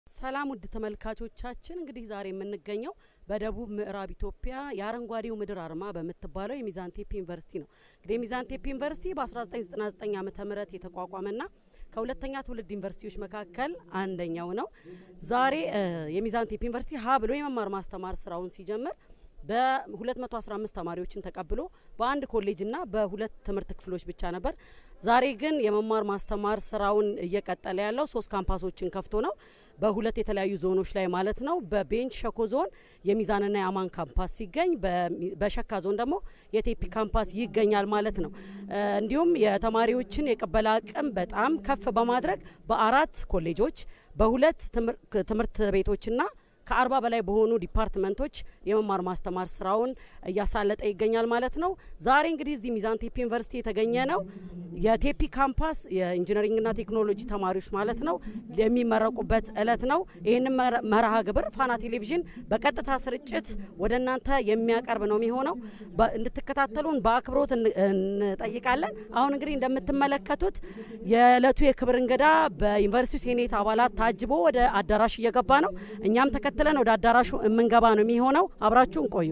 ሰላም ውድ ተመልካቾቻችን፣ እንግዲህ ዛሬ የምንገኘው በደቡብ ምዕራብ ኢትዮጵያ የአረንጓዴው ምድር አርማ በምትባለው የሚዛን ቴፒ ዩኒቨርሲቲ ነው። እንግዲህ የሚዛን ቴፒ ዩኒቨርሲቲ በ1999 ዓመተ ምህረት የተቋቋመና ከሁለተኛ ትውልድ ዩኒቨርሲቲዎች መካከል አንደኛው ነው። ዛሬ የሚዛን ቴፒ ዩኒቨርሲቲ ሀ ብሎ የመማር ማስተማር ስራውን ሲጀምር በ215 ተማሪዎችን ተቀብሎ በአንድ ኮሌጅና በሁለት ትምህርት ክፍሎች ብቻ ነበር። ዛሬ ግን የመማር ማስተማር ስራውን እየቀጠለ ያለው ሶስት ካምፓሶችን ከፍቶ ነው። በሁለት የተለያዩ ዞኖች ላይ ማለት ነው። በቤንች ሸኮ ዞን የሚዛንና የአማን ካምፓስ ሲገኝ፣ በሸካ ዞን ደግሞ የቴፒ ካምፓስ ይገኛል ማለት ነው። እንዲሁም የተማሪዎችን የቅበላ አቅም በጣም ከፍ በማድረግ በአራት ኮሌጆች በሁለት ትምህርት ቤቶችና ከአርባ በላይ በሆኑ ዲፓርትመንቶች የመማር ማስተማር ስራውን እያሳለጠ ይገኛል ማለት ነው። ዛሬ እንግዲህ እዚህ ሚዛን ቴፒ ዩኒቨርሲቲ የተገኘ ነው የቴፒ ካምፓስ የኢንጂነሪንግና ቴክኖሎጂ ተማሪዎች ማለት ነው የሚመረቁበት እለት ነው። ይህንን መርሃ ግብር ፋና ቴሌቪዥን በቀጥታ ስርጭት ወደ እናንተ የሚያቀርብ ነው የሚሆነው። እንድትከታተሉን በአክብሮት እንጠይቃለን። አሁን እንግዲህ እንደምትመለከቱት የእለቱ የክብር እንግዳ በዩኒቨርሲቲ ሴኔት አባላት ታጅቦ ወደ አዳራሽ እየገባ ነው። እኛም ተከትለን ወደ አዳራሹ የምንገባ ነው የሚሆነው። አብራችሁን ቆዩ።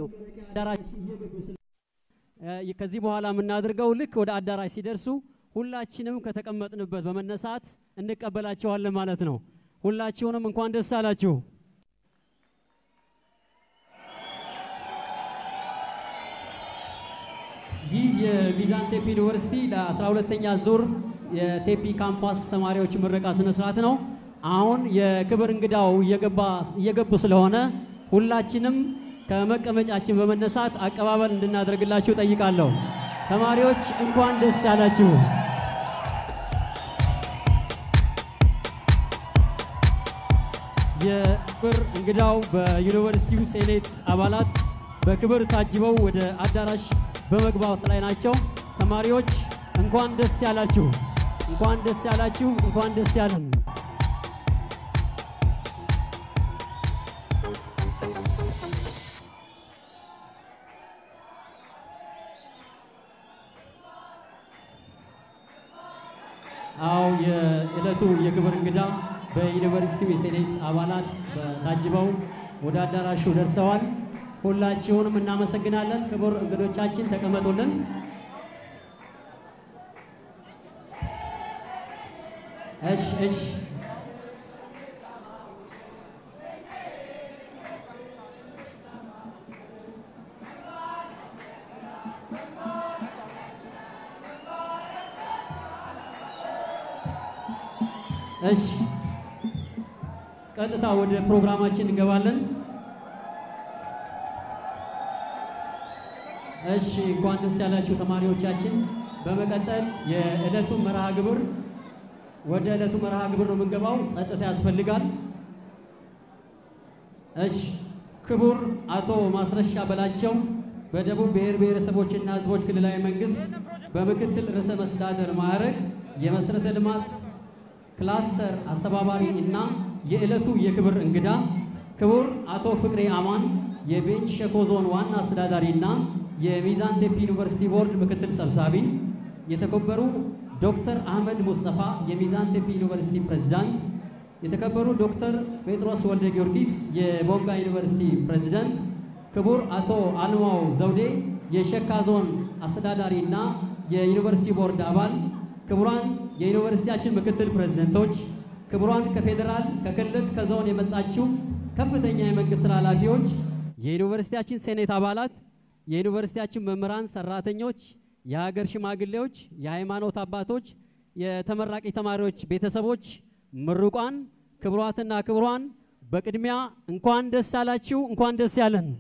ከዚህ በኋላ የምናደርገው ልክ ወደ አዳራሽ ሲደርሱ ሁላችንም ከተቀመጥንበት በመነሳት እንቀበላቸዋለን ማለት ነው። ሁላችሁንም እንኳን ደስ አላችሁ። ይህ የሚዛን ቴፒ ዩኒቨርሲቲ ለ12ተኛ ዙር የቴፒ ካምፓስ ተማሪዎች ምረቃ ስነ ስርዓት ነው። አሁን የክብር እንግዳው እየገቡ ስለሆነ ሁላችንም ከመቀመጫችን በመነሳት አቀባበል እንድናደርግላችሁ ጠይቃለሁ። ተማሪዎች እንኳን ደስ ያላችሁ። የክብር እንግዳው በዩኒቨርሲቲው ሴኔት አባላት በክብር ታጅበው ወደ አዳራሽ በመግባት ላይ ናቸው። ተማሪዎች እንኳን ደስ ያላችሁ፣ እንኳን ደስ ያላችሁ፣ እንኳን ደስ ያለን። አው የዕለቱ የክብር እንግዳ በዩኒቨርሲቲው የሴኔት አባላት ታጅበው ወደ አዳራሹ ደርሰዋል። ሁላችሁንም እናመሰግናለን። ክቡር እንግዶቻችን ተቀመጡልን። እሺ እሺ እሺ ቀጥታ ወደ ፕሮግራማችን እንገባለን። እሺ እንኳን ደስ ያላችሁ ተማሪዎቻችን። በመቀጠል የዕለቱ መርሃ ግብር ወደ ዕለቱ መርሃ ግብር ነው የምንገባው። ጸጥታ ያስፈልጋል። እሺ ክቡር አቶ ማስረሻ በላቸው በደቡብ ብሔር ብሔረሰቦችና ሕዝቦች ክልላዊ መንግስት በምክትል ርዕሰ መስተዳደር ማዕረግ የመሰረተ ልማት ክላስተር አስተባባሪ እና የዕለቱ የክብር እንግዳ ክቡር አቶ ፍቅሬ አማን የቤንች ሸኮ ዞን ዋና አስተዳዳሪ እና የሚዛን ቴፒ ዩኒቨርሲቲ ቦርድ ምክትል ሰብሳቢ፣ የተከበሩ ዶክተር አህመድ ሙስጠፋ የሚዛን ቴፒ ዩኒቨርሲቲ ፕሬዝዳንት፣ የተከበሩ ዶክተር ጴጥሮስ ወልደ ጊዮርጊስ የቦንጋ ዩኒቨርሲቲ ፕሬዝዳንት፣ ክቡር አቶ አልማው ዘውዴ የሸካ ዞን አስተዳዳሪ እና የዩኒቨርሲቲ ቦርድ አባል፣ ክቡራን የዩኒቨርሲቲያችን ምክትል ፕሬዝደንቶች፣ ክቡራን ከፌዴራል ከክልል ከዞን የመጣችው ከፍተኛ የመንግስት ስራ ኃላፊዎች፣ የዩኒቨርሲቲያችን ሴኔት አባላት፣ የዩኒቨርሲቲያችን መምህራን፣ ሰራተኞች፣ የሀገር ሽማግሌዎች፣ የሃይማኖት አባቶች፣ የተመራቂ ተማሪዎች ቤተሰቦች፣ ምሩቋን፣ ክቡራትና ክቡራን በቅድሚያ እንኳን ደስ አላችሁ፣ እንኳን ደስ ያለን።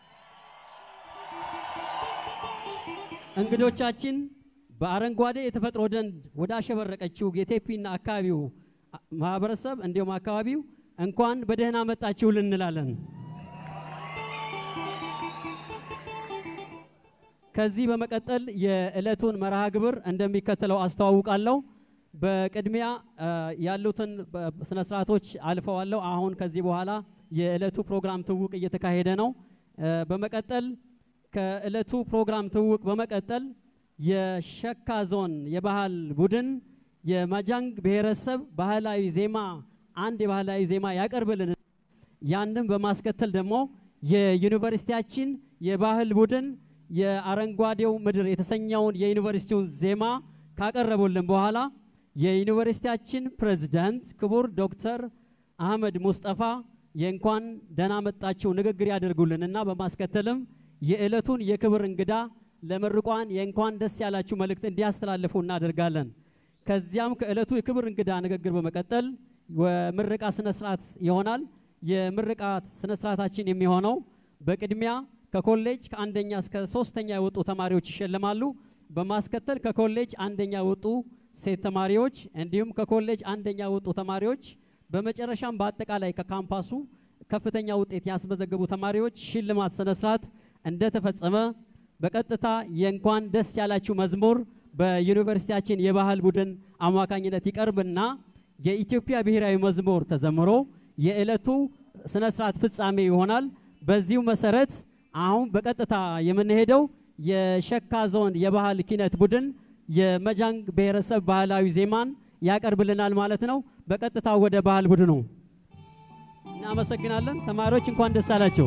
እንግዶቻችን በአረንጓዴ የተፈጥሮ ደን ወደ አሸበረቀችው የቴፒና አካባቢው ማህበረሰብ እንዲሁም አካባቢው እንኳን በደህና መጣችሁ ልንላለን። ከዚህ በመቀጠል የዕለቱን መርሃ ግብር እንደሚከተለው አስተዋውቃለሁ። በቅድሚያ ያሉትን ስነ ስርዓቶች አልፈዋለሁ። አሁን ከዚህ በኋላ የዕለቱ ፕሮግራም ትውውቅ እየተካሄደ ነው። በመቀጠል ከዕለቱ ፕሮግራም ትውውቅ በመቀጠል የሸካ ዞን የባህል ቡድን የማጃንግ ብሔረሰብ ባህላዊ ዜማ አንድ የባህላዊ ዜማ ያቀርብልን ያንም በማስከተል ደግሞ የዩኒቨርሲቲያችን የባህል ቡድን የአረንጓዴው ምድር የተሰኘውን የዩኒቨርሲቲውን ዜማ ካቀረቡልን በኋላ የዩኒቨርሲቲያችን ፕሬዝዳንት ክቡር ዶክተር አህመድ ሙስጠፋ የእንኳን ደህና መጣችሁ ንግግር ያደርጉልንና በማስከተልም የዕለቱን የክብር እንግዳ ለምርቋን የእንኳን ደስ ያላችሁ መልእክት እንዲያስተላልፉ እናደርጋለን። ከዚያም ከዕለቱ የክብር እንግዳ ንግግር በመቀጠል የምረቃ ስነ ስርዓት ይሆናል። የምርቃት ስነ ስርዓታችን የሚሆነው በቅድሚያ ከኮሌጅ ከአንደኛ እስከ ሶስተኛ የወጡ ተማሪዎች ይሸልማሉ። በማስከተል ከኮሌጅ አንደኛ የወጡ ሴት ተማሪዎች እንዲሁም ከኮሌጅ አንደኛ የወጡ ተማሪዎች በመጨረሻም በአጠቃላይ ከካምፓሱ ከፍተኛ ውጤት ያስመዘገቡ ተማሪዎች ሽልማት ስነ ስርዓት እንደተፈጸመ በቀጥታ የእንኳን ደስ ያላችሁ መዝሙር በዩኒቨርሲቲያችን የባህል ቡድን አማካኝነት ይቀርብና የኢትዮጵያ ብሔራዊ መዝሙር ተዘምሮ የዕለቱ ስነ ስርዓት ፍጻሜ ይሆናል። በዚሁ መሰረት አሁን በቀጥታ የምንሄደው የሸካ ዞን የባህል ኪነት ቡድን የመጃንግ ብሔረሰብ ባህላዊ ዜማን ያቀርብልናል ማለት ነው። በቀጥታ ወደ ባህል ቡድኑ እናመሰግናለን። ተማሪዎች እንኳን ደስ አላቸው።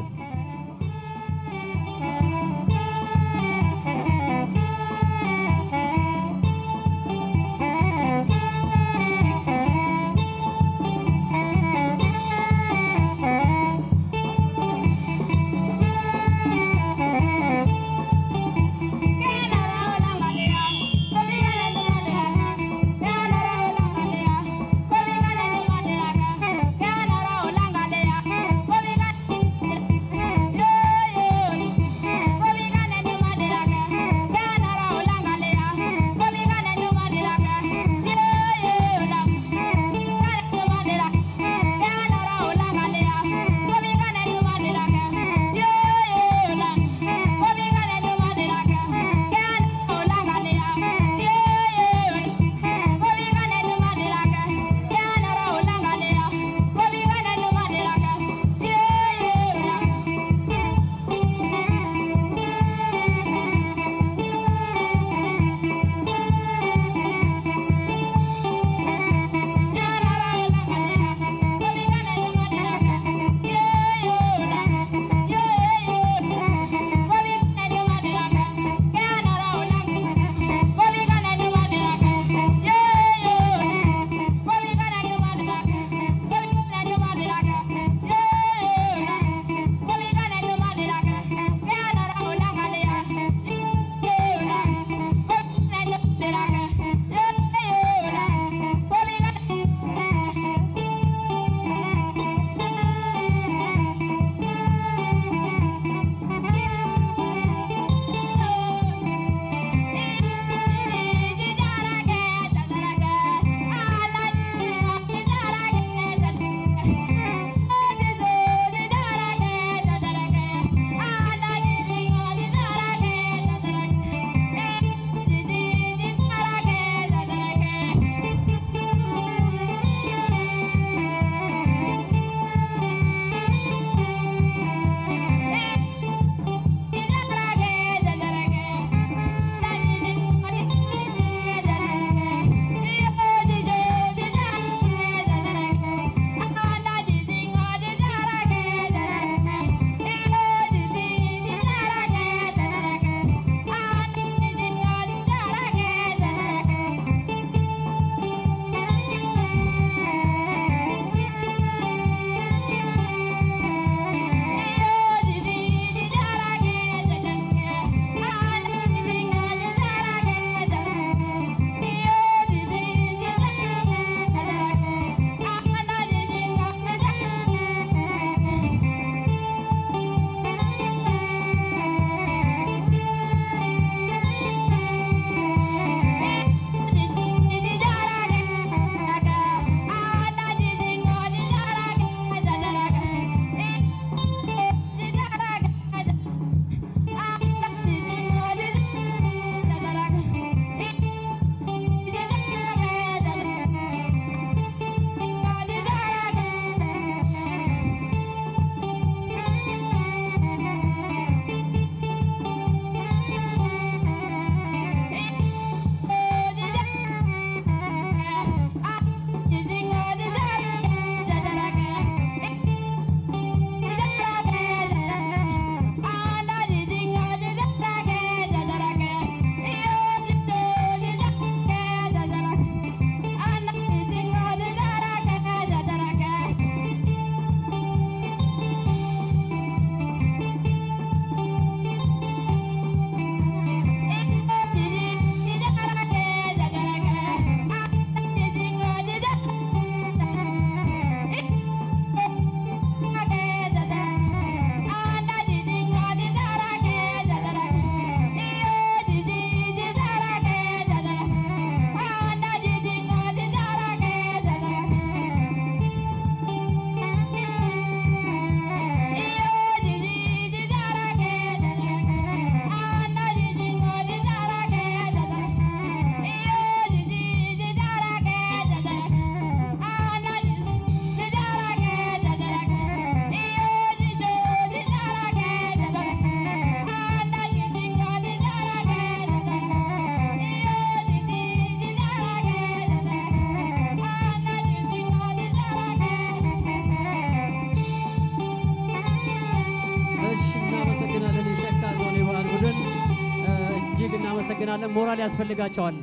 እናመሰግናለን። ሞራል ያስፈልጋቸዋል።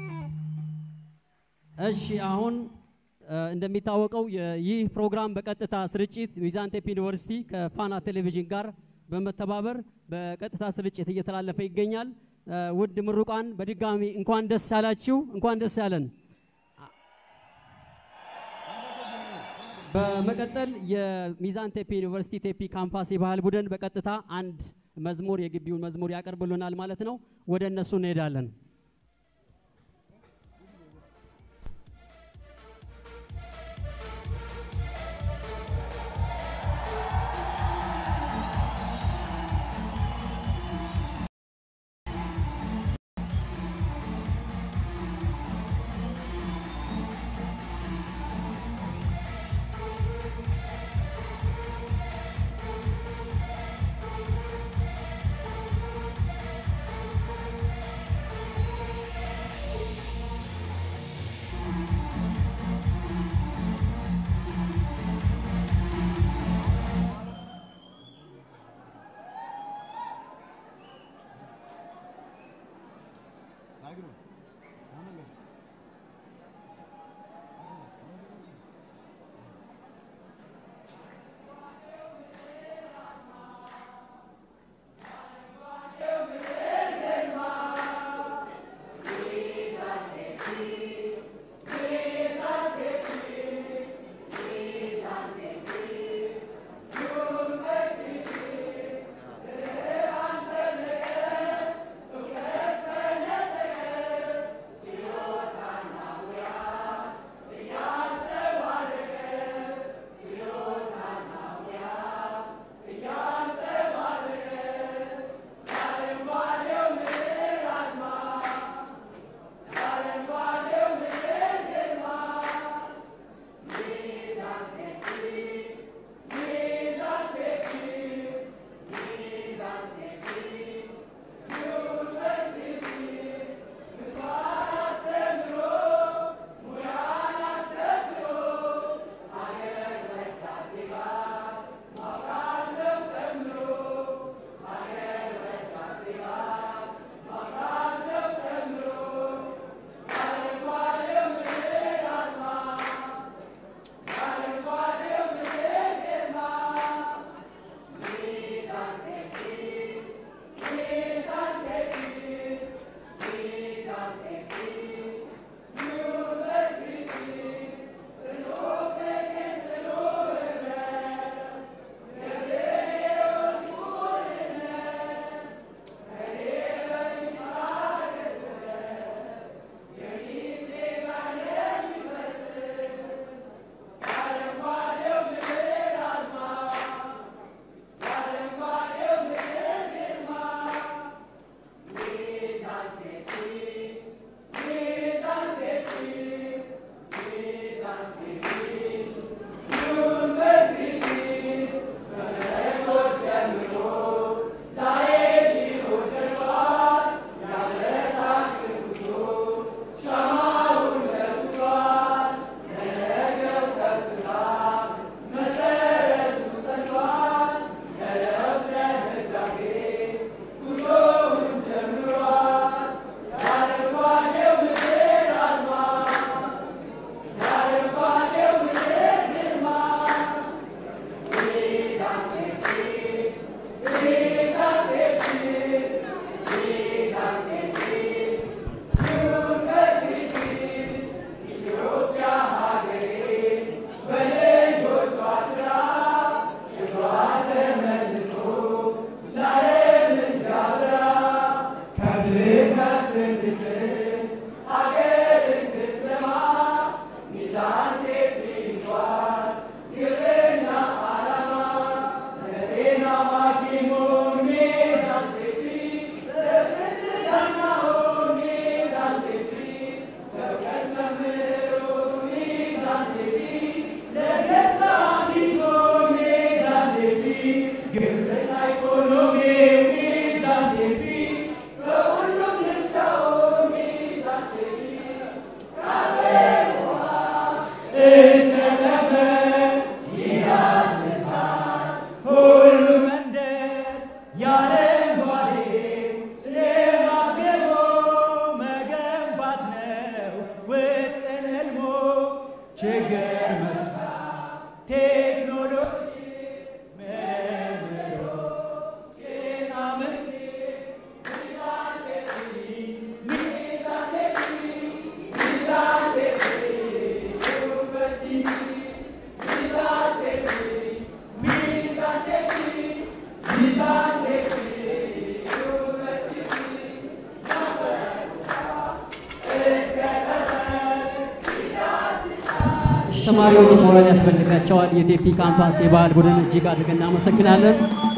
እሺ አሁን እ፣ እንደሚታወቀው የ- ይህ ፕሮግራም በቀጥታ ስርጭት ሚዛን ቴፒ ዩኒቨርሲቲ ከፋና ቴሌቪዥን ጋር በመተባበር በቀጥታ ስርጭት እየተላለፈ ይገኛል። እ፣ ውድ ምሩቃን በድጋሚ እንኳን ደስ ያላችሁ፣ እንኳን ደስ ያለን። በመቀጠል የሚዛን ቴፒ ዩኒቨርሲቲ ቴፒ ካምፓስ የባህል ቡድን በቀጥታ አንድ መዝሙር የግቢውን መዝሙር ያቀርብልናል ማለት ነው። ወደ እነሱ እንሄዳለን። ♪ ተማሪዎች ሞራል ያስፈልጋቸዋል። የቴፒ ካምፓስ የባህል ቡድን እጅግ አድርገን እናመሰግናለን።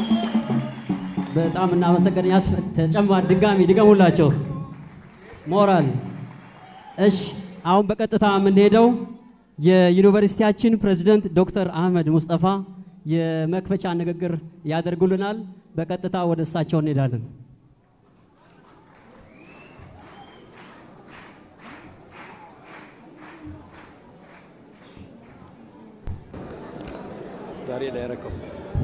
በጣም እናመሰግን። ያስፈ- ተጨማሪ ድጋሚ ድገሙላቸው ሞራል። እሺ፣ አሁን በቀጥታ የምንሄደው የዩኒቨርሲቲያችን ፕሬዝደንት ዶክተር አህመድ ሙስጠፋ የመክፈቻ ንግግር ያደርጉልናል። በቀጥታ ወደ እሳቸው እንሄዳለን። ዛሬ ላይ ያረከው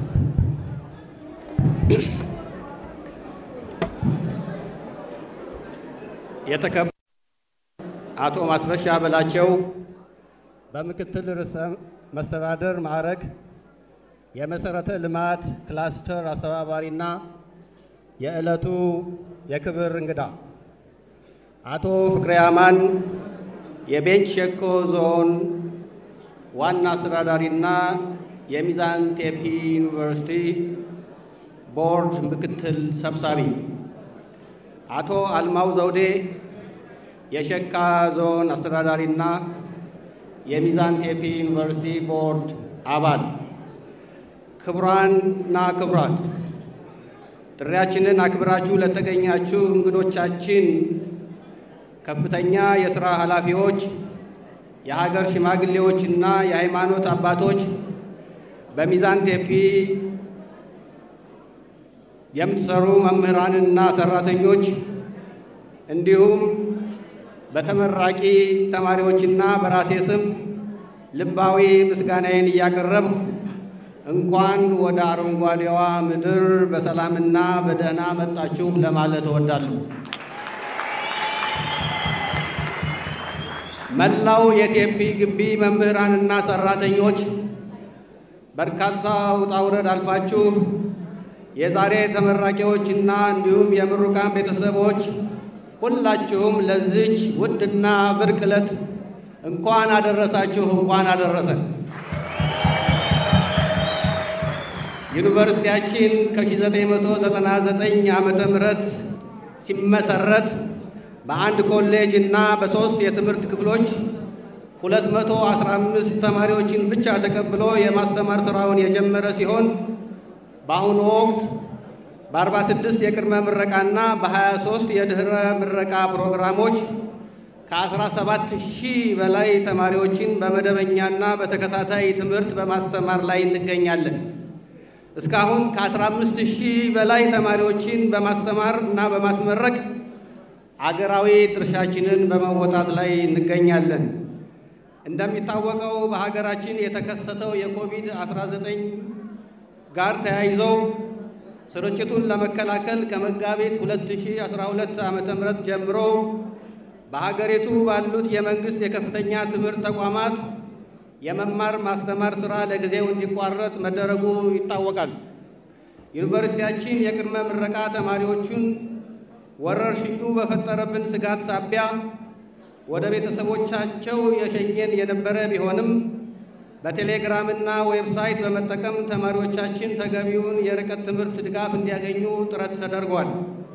የተከበሩ አቶ ማስረሻ በላቸው በምክትል ርዕሰ መስተዳደር ማዕረግ የመሰረተ ልማት ክላስተር አስተባባሪና የዕለቱ የክብር እንግዳ አቶ ፍቅሬ አማን የቤንች ሸኮ ዞን ዋና አስተዳዳሪና የሚዛን ቴፒ ዩኒቨርሲቲ ቦርድ ምክትል ሰብሳቢ፣ አቶ አልማው ዘውዴ የሸካ ዞን አስተዳዳሪና የሚዛን ቴፒ ዩኒቨርሲቲ ቦርድ አባል፣ ክቡራንና ክቡራት ጥሪያችንን አክብራችሁ ለተገኛችሁ እንግዶቻችን፣ ከፍተኛ የሥራ ኃላፊዎች፣ የሀገር ሽማግሌዎችና የሃይማኖት አባቶች በሚዛን ቴፒ የምትሰሩ መምህራንና ሰራተኞች እንዲሁም በተመራቂ ተማሪዎችና በራሴ ስም ልባዊ ምስጋናዬን እያቀረብኩ እንኳን ወደ አረንጓዴዋ ምድር በሰላምና በደህና መጣችሁ ለማለት እወዳለሁ። መላው የቴፒ ግቢ መምህራንና ሰራተኞች በርካታ ውጣ ውረድ አልፋችሁ የዛሬ ተመራቂዎችና እንዲሁም የምሩቃን ቤተሰቦች ሁላችሁም ለዚች ውድና ብርቅ ዕለት እንኳን አደረሳችሁ፣ እንኳን አደረሰን። ዩኒቨርሲቲያችን ከ1999 ዓመተ ምህረት ሲመሰረት በአንድ ኮሌጅ እና በሦስት የትምህርት ክፍሎች 215 ተማሪዎችን ብቻ ተቀብሎ የማስተማር ሥራውን የጀመረ ሲሆን በአሁኑ ወቅት በ46 የቅድመ ምረቃና በ23 የድኅረ ምረቃ ፕሮግራሞች ከ17 ሺህ በላይ ተማሪዎችን በመደበኛና በተከታታይ ትምህርት በማስተማር ላይ እንገኛለን። እስካሁን ከ15 ሺህ በላይ ተማሪዎችን በማስተማር እና በማስመረቅ አገራዊ ድርሻችንን በመወጣት ላይ እንገኛለን። እንደሚታወቀው በሀገራችን የተከሰተው የኮቪድ-19 ጋር ተያይዘው ስርጭቱን ለመከላከል ከመጋቢት 2012 ዓ.ም ጀምሮ በሀገሪቱ ባሉት የመንግስት የከፍተኛ ትምህርት ተቋማት የመማር ማስተማር ሥራ ለጊዜው እንዲቋረጥ መደረጉ ይታወቃል። ዩኒቨርሲቲያችን የቅድመ ምረቃ ተማሪዎቹን ወረርሽኙ በፈጠረብን ስጋት ሳቢያ ወደ ቤተሰቦቻቸው የሸኘን የነበረ ቢሆንም በቴሌግራምና ዌብሳይት በመጠቀም ተማሪዎቻችን ተገቢውን የርቀት ትምህርት ድጋፍ እንዲያገኙ ጥረት ተደርጓል።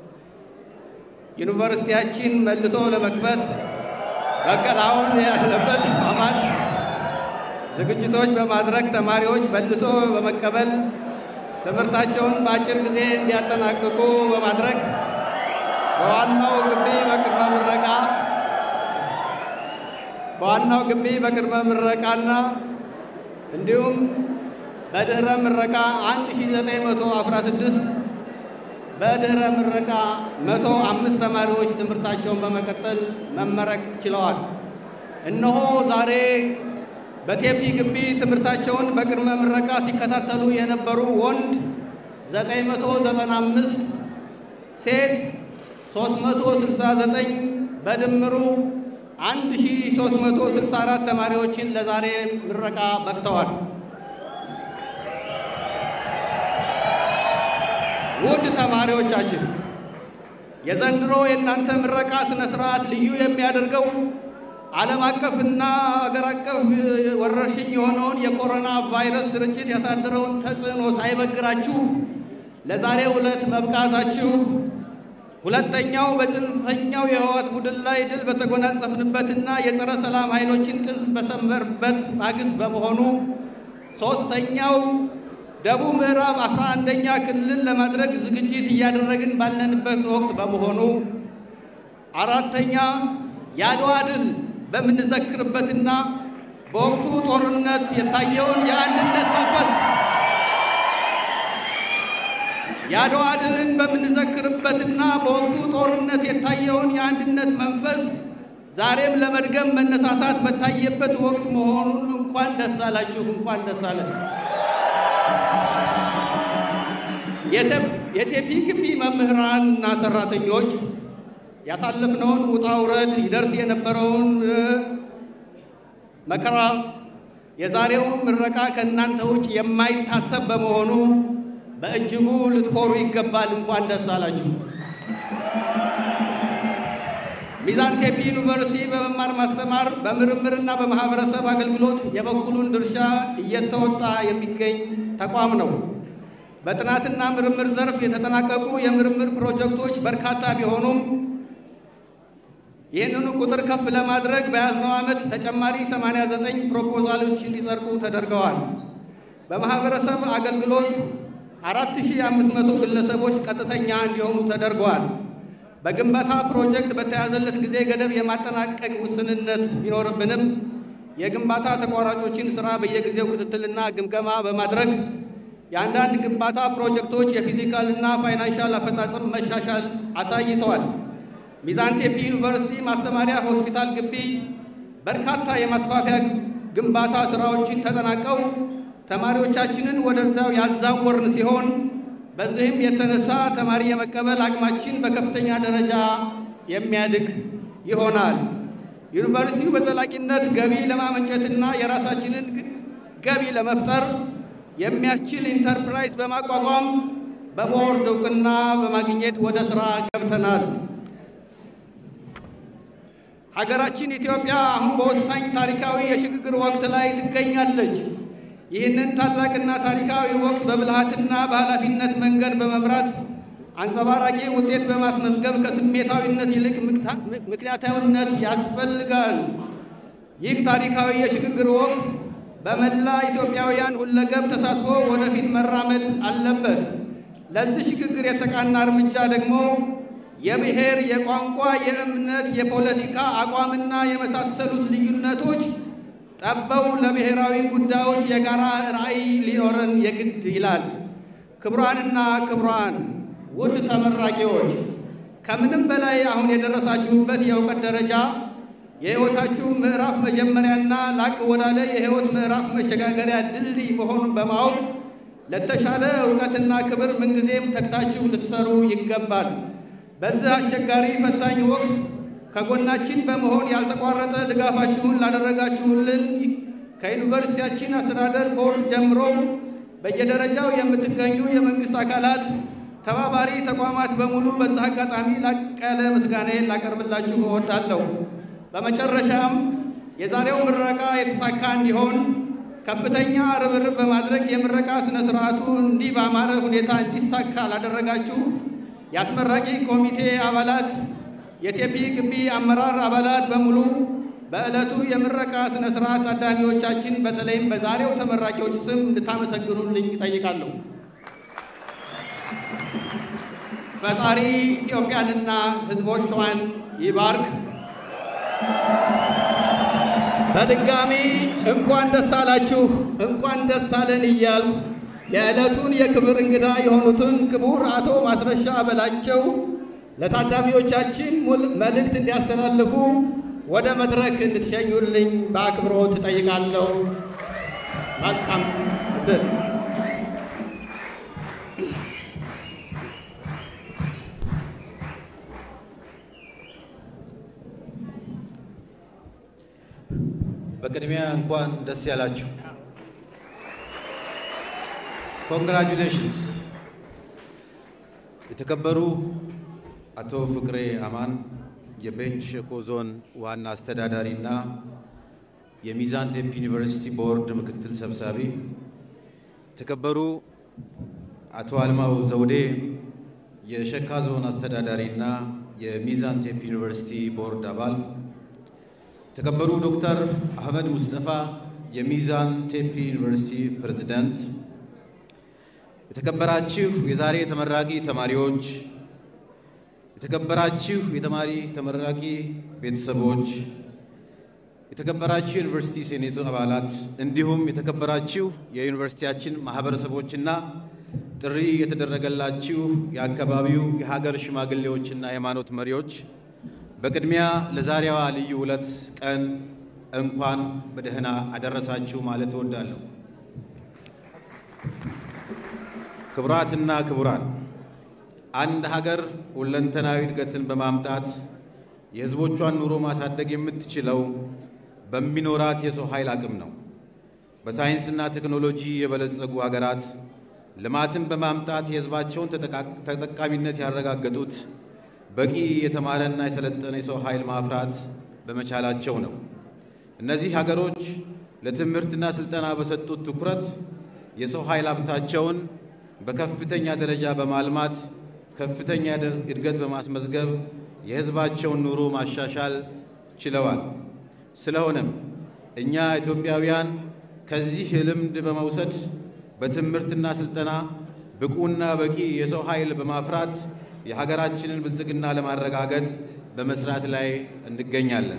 ዩኒቨርሲቲያችን መልሶ ለመክፈት በቀላውን ያለበት አማት ዝግጅቶች በማድረግ ተማሪዎች መልሶ በመቀበል ትምህርታቸውን በአጭር ጊዜ እንዲያጠናቅቁ በማድረግ በዋናው ግቢ በቅድመ ምረቃ በዋናው ግቢ በቅድመ ምረቃና እንዲሁም በድኅረ ምረቃ 1916 በድኅረ ምረቃ 105 ተማሪዎች ትምህርታቸውን በመቀጠል መመረቅ ችለዋል። እነሆ ዛሬ በቴፒ ግቢ ትምህርታቸውን በቅድመ ምረቃ ሲከታተሉ የነበሩ ወንድ 995 ሴት 369 በድምሩ 1364 ተማሪዎችን ለዛሬ ምረቃ በቅተዋል። ውድ ተማሪዎቻችን የዘንድሮ የእናንተ ምረቃ ስነ ስርዓት ልዩ የሚያደርገው ዓለም አቀፍና አገር አቀፍ ወረርሽኝ የሆነውን የኮሮና ቫይረስ ስርጭት ያሳደረውን ተጽዕኖ ሳይበግራችሁ ለዛሬው ዕለት መብቃታችሁ ሁለተኛው በጽንፈኛው የህወሓት ቡድን ላይ ድል በተጎናጸፍንበትና የጸረ ሰላም ኃይሎችን ቅስም በሰንበርበት ማግስት በመሆኑ፣ ሦስተኛው ደቡብ ምዕራብ አስራ አንደኛ ክልል ለማድረግ ዝግጅት እያደረግን ባለንበት ወቅት በመሆኑ፣ አራተኛ የአድዋ ድል በምንዘክርበትና በወቅቱ ጦርነት የታየውን የአንድነት መንፈስ የአድዋ ድልን በምንዘክርበትና በወቅቱ ጦርነት የታየውን የአንድነት መንፈስ ዛሬም ለመድገም መነሳሳት በታየበት ወቅት መሆኑን እንኳን ደስ አላችሁ፣ እንኳን ደስ አለን። የቴፒ ግቢ መምህራን እና ሰራተኞች ያሳለፍነውን ውጣ ውረድ ይደርስ የነበረውን መከራ የዛሬውን ምረቃ ከእናንተ ውጭ የማይታሰብ በመሆኑ በእጅጉ ልትኮሩ ይገባል። እንኳን ደስ አላችሁ። ሚዛን ቴፒ ዩኒቨርሲቲ በመማር ማስተማር፣ በምርምርና በማህበረሰብ አገልግሎት የበኩሉን ድርሻ እየተወጣ የሚገኝ ተቋም ነው። በጥናትና ምርምር ዘርፍ የተጠናቀቁ የምርምር ፕሮጀክቶች በርካታ ቢሆኑም ይህንኑ ቁጥር ከፍ ለማድረግ በያዝነው ዓመት ተጨማሪ 89 ፕሮፖዛሎች እንዲጸድቁ ተደርገዋል። በማህበረሰብ አገልግሎት 4500 ግለሰቦች ቀጥተኛ እንዲሆኑ ተደርገዋል። በግንባታ ፕሮጀክት በተያዘለት ጊዜ ገደብ የማጠናቀቅ ውስንነት ቢኖርብንም የግንባታ ተቋራጮችን ስራ በየጊዜው ክትትልና ግምገማ በማድረግ የአንዳንድ ግንባታ ፕሮጀክቶች የፊዚካልና ፋይናንሻል አፈጻጸም መሻሻል አሳይተዋል። ሚዛን ቴፒ ዩኒቨርሲቲ ማስተማሪያ ሆስፒታል ግቢ በርካታ የማስፋፊያ ግንባታ ስራዎችን ተጠናቀው ተማሪዎቻችንን ወደዚያው ያዛወርን ሲሆን በዚህም የተነሳ ተማሪ የመቀበል አቅማችን በከፍተኛ ደረጃ የሚያድግ ይሆናል። ዩኒቨርሲቲው በዘላቂነት ገቢ ለማመንጨትና የራሳችንን ገቢ ለመፍጠር የሚያስችል ኢንተርፕራይዝ በማቋቋም በቦርድ እውቅና በማግኘት ወደ ሥራ ገብተናል። ሀገራችን ኢትዮጵያ አሁን በወሳኝ ታሪካዊ የሽግግር ወቅት ላይ ትገኛለች። ይህንን ታላቅና ታሪካዊ ወቅት በብልሃትና በኃላፊነት መንገድ በመምራት አንጸባራቂ ውጤት በማስመዝገብ ከስሜታዊነት ይልቅ ምክንያታዊነት ያስፈልጋል። ይህ ታሪካዊ የሽግግር ወቅት በመላ ኢትዮጵያውያን ሁለገብ ተሳትፎ ወደፊት መራመድ አለበት። ለዚህ ሽግግር የተቃና እርምጃ ደግሞ የብሔር፣ የቋንቋ፣ የእምነት፣ የፖለቲካ አቋምና የመሳሰሉት ልዩነቶች ጠበው ለብሔራዊ ጉዳዮች የጋራ ራዕይ ሊኖረን የግድ ይላል። ክቡራንና ክቡራን ውድ ተመራቂዎች ከምንም በላይ አሁን የደረሳችሁበት የእውቀት ደረጃ የሕይወታችሁ ምዕራፍ መጀመሪያና ላቅ ወዳለ የሕይወት ምዕራፍ መሸጋገሪያ ድልድይ መሆኑን በማወቅ ለተሻለ እውቀትና ክብር ምንጊዜም ተግታችሁ ልትሰሩ ይገባል። በዚህ አስቸጋሪ ፈታኝ ወቅት ከጎናችን በመሆን ያልተቋረጠ ድጋፋችሁን ላደረጋችሁልን ከዩኒቨርሲቲያችን አስተዳደር ቦርድ ጀምሮ በየደረጃው የምትገኙ የመንግሥት አካላት፣ ተባባሪ ተቋማት በሙሉ በዚህ አጋጣሚ ላቅ ያለ ምስጋናዬን ላቀርብላችሁ እወዳለሁ። በመጨረሻም የዛሬው ምረቃ የተሳካ እንዲሆን ከፍተኛ ርብርብ በማድረግ የምረቃ ሥነ ሥርዓቱ እንዲህ በአማረ ሁኔታ እንዲሳካ ላደረጋችሁ የአስመራቂ ኮሚቴ አባላት የቴፒ ግቢ አመራር አባላት በሙሉ በዕለቱ የምረቃ ሥነ ሥርዓት ታዳሚዎቻችን በተለይም በዛሬው ተመራቂዎች ስም እንድታመሰግኑልኝ እጠይቃለሁ። ፈጣሪ ኢትዮጵያንና ሕዝቦቿን ይባርክ። በድጋሚ እንኳን ደስ አላችሁ፣ እንኳን ደስ አለን እያልኩ የዕለቱን የክብር እንግዳ የሆኑትን ክቡር አቶ ማስረሻ በላቸው ለታዳሚዎቻችን መልእክት እንዲያስተላልፉ ወደ መድረክ እንድትሸኙልኝ በአክብሮት እጠይቃለሁ። መልካም ዕድል። በቅድሚያ እንኳን ደስ ያላችሁ። ኮንግራጁሌሽንስ። የተከበሩ አቶ ፍቅሬ አማን የቤንች ሸኮ ዞን ዋና አስተዳዳሪ እና የሚዛን ቴፒ ዩኒቨርሲቲ ቦርድ ምክትል ሰብሳቢ፣ የተከበሩ አቶ አልማው ዘውዴ የሸካ ዞን አስተዳዳሪና የሚዛን ቴፒ ዩኒቨርሲቲ ቦርድ አባል፣ የተከበሩ ዶክተር አህመድ ሙስጠፋ የሚዛን ቴፒ ዩኒቨርሲቲ ፕሬዝዳንት፣ የተከበራችሁ የዛሬ ተመራቂ ተማሪዎች፣ የተከበራችሁ የተማሪ ተመራቂ ቤተሰቦች፣ የተከበራችሁ የዩኒቨርሲቲ ሴኔቱ አባላት እንዲሁም የተከበራችሁ የዩኒቨርሲቲያችን ማህበረሰቦችና ጥሪ የተደረገላችሁ የአካባቢው የሀገር ሽማግሌዎችና የሃይማኖት መሪዎች በቅድሚያ ለዛሬዋ ልዩ ዕለት ቀን እንኳን በደህና አደረሳችሁ ማለት እወዳለሁ። ክቡራትና ክቡራን፣ አንድ ሀገር ሁለንተናዊ እድገትን በማምጣት የሕዝቦቿን ኑሮ ማሳደግ የምትችለው በሚኖራት የሰው ኃይል አቅም ነው። በሳይንስና ቴክኖሎጂ የበለጸጉ ሀገራት ልማትን በማምጣት የሕዝባቸውን ተጠቃሚነት ያረጋገጡት በቂ የተማረና የሰለጠነ የሰው ኃይል ማፍራት በመቻላቸው ነው። እነዚህ ሀገሮች ለትምህርትና ስልጠና በሰጡት ትኩረት የሰው ኃይል ሀብታቸውን በከፍተኛ ደረጃ በማልማት ከፍተኛ እድገት በማስመዝገብ የሕዝባቸውን ኑሮ ማሻሻል ችለዋል። ስለሆነም እኛ ኢትዮጵያውያን ከዚህ ልምድ በመውሰድ በትምህርትና ስልጠና ብቁና በቂ የሰው ኃይል በማፍራት የሀገራችንን ብልጽግና ለማረጋገጥ በመስራት ላይ እንገኛለን።